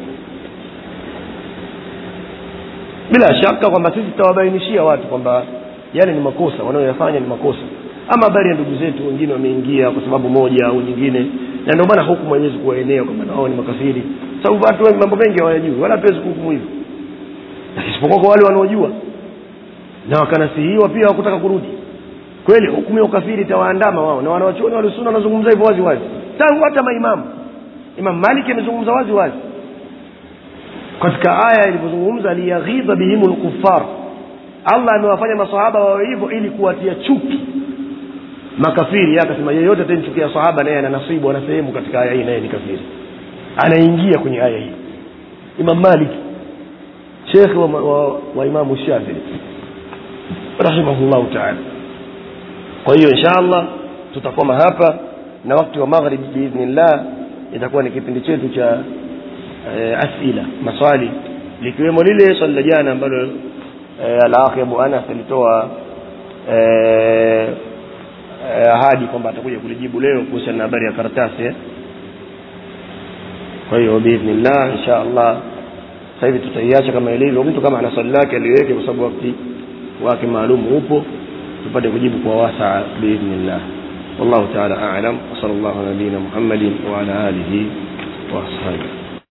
bila shaka kwamba sisi tutawabainishia watu kwamba yale ni makosa wanayoyafanya ni makosa ama habari ya ndugu zetu wengine wameingia kwa sababu moja au nyingine na ndio maana hukumu haiwezi kuwaenea kwamba nao ni makafiri sababu watu wengi mambo mengi hawayajui wala hatuwezi kuhukumu hivyo isipokuwa kwa wale wanaojua na wakanasihiwa pia wakutaka kurudi kweli hukumu ya ukafiri itawaandama wao na wanawachuoni walisuna wanazungumza hivyo wazi wazi tangu hata maimamu imam maliki amezungumza wazi wazi katika aya ilivyozungumza liyaghidha bihimu lkufar allah amewafanya masahaba wawe hivyo ili kuwatia chuki makafiri akasema yeyote atamchukia sahaba naye ana nasibu ana sehemu katika aya hii naye ni kafiri anaingia kwenye aya hii imam maliki shekhe wa, wa, wa imamu shafii rahimahullahu taala kwa hiyo insha allah tutakoma hapa na wakati wa maghrib biidhnillah itakuwa ni kipindi chetu cha e, asila maswali likiwemo lile swali la jana ambalo e, alakhi abu anas alitoa e, e, ahadi kwamba atakuja kulijibu leo kuhusiana na habari ya karatasi eh? kwa hiyo biidhnillah insha allah sasa hivi tutaiacha kama ilivyo mtu kama ana swali lake aliweke kwa sababu wakati wake maalum upo tupate kujibu kwa wasaa biidhnillah والله تعالى أعلم وصلى الله على نبينا محمد وعلى آله وأصحابه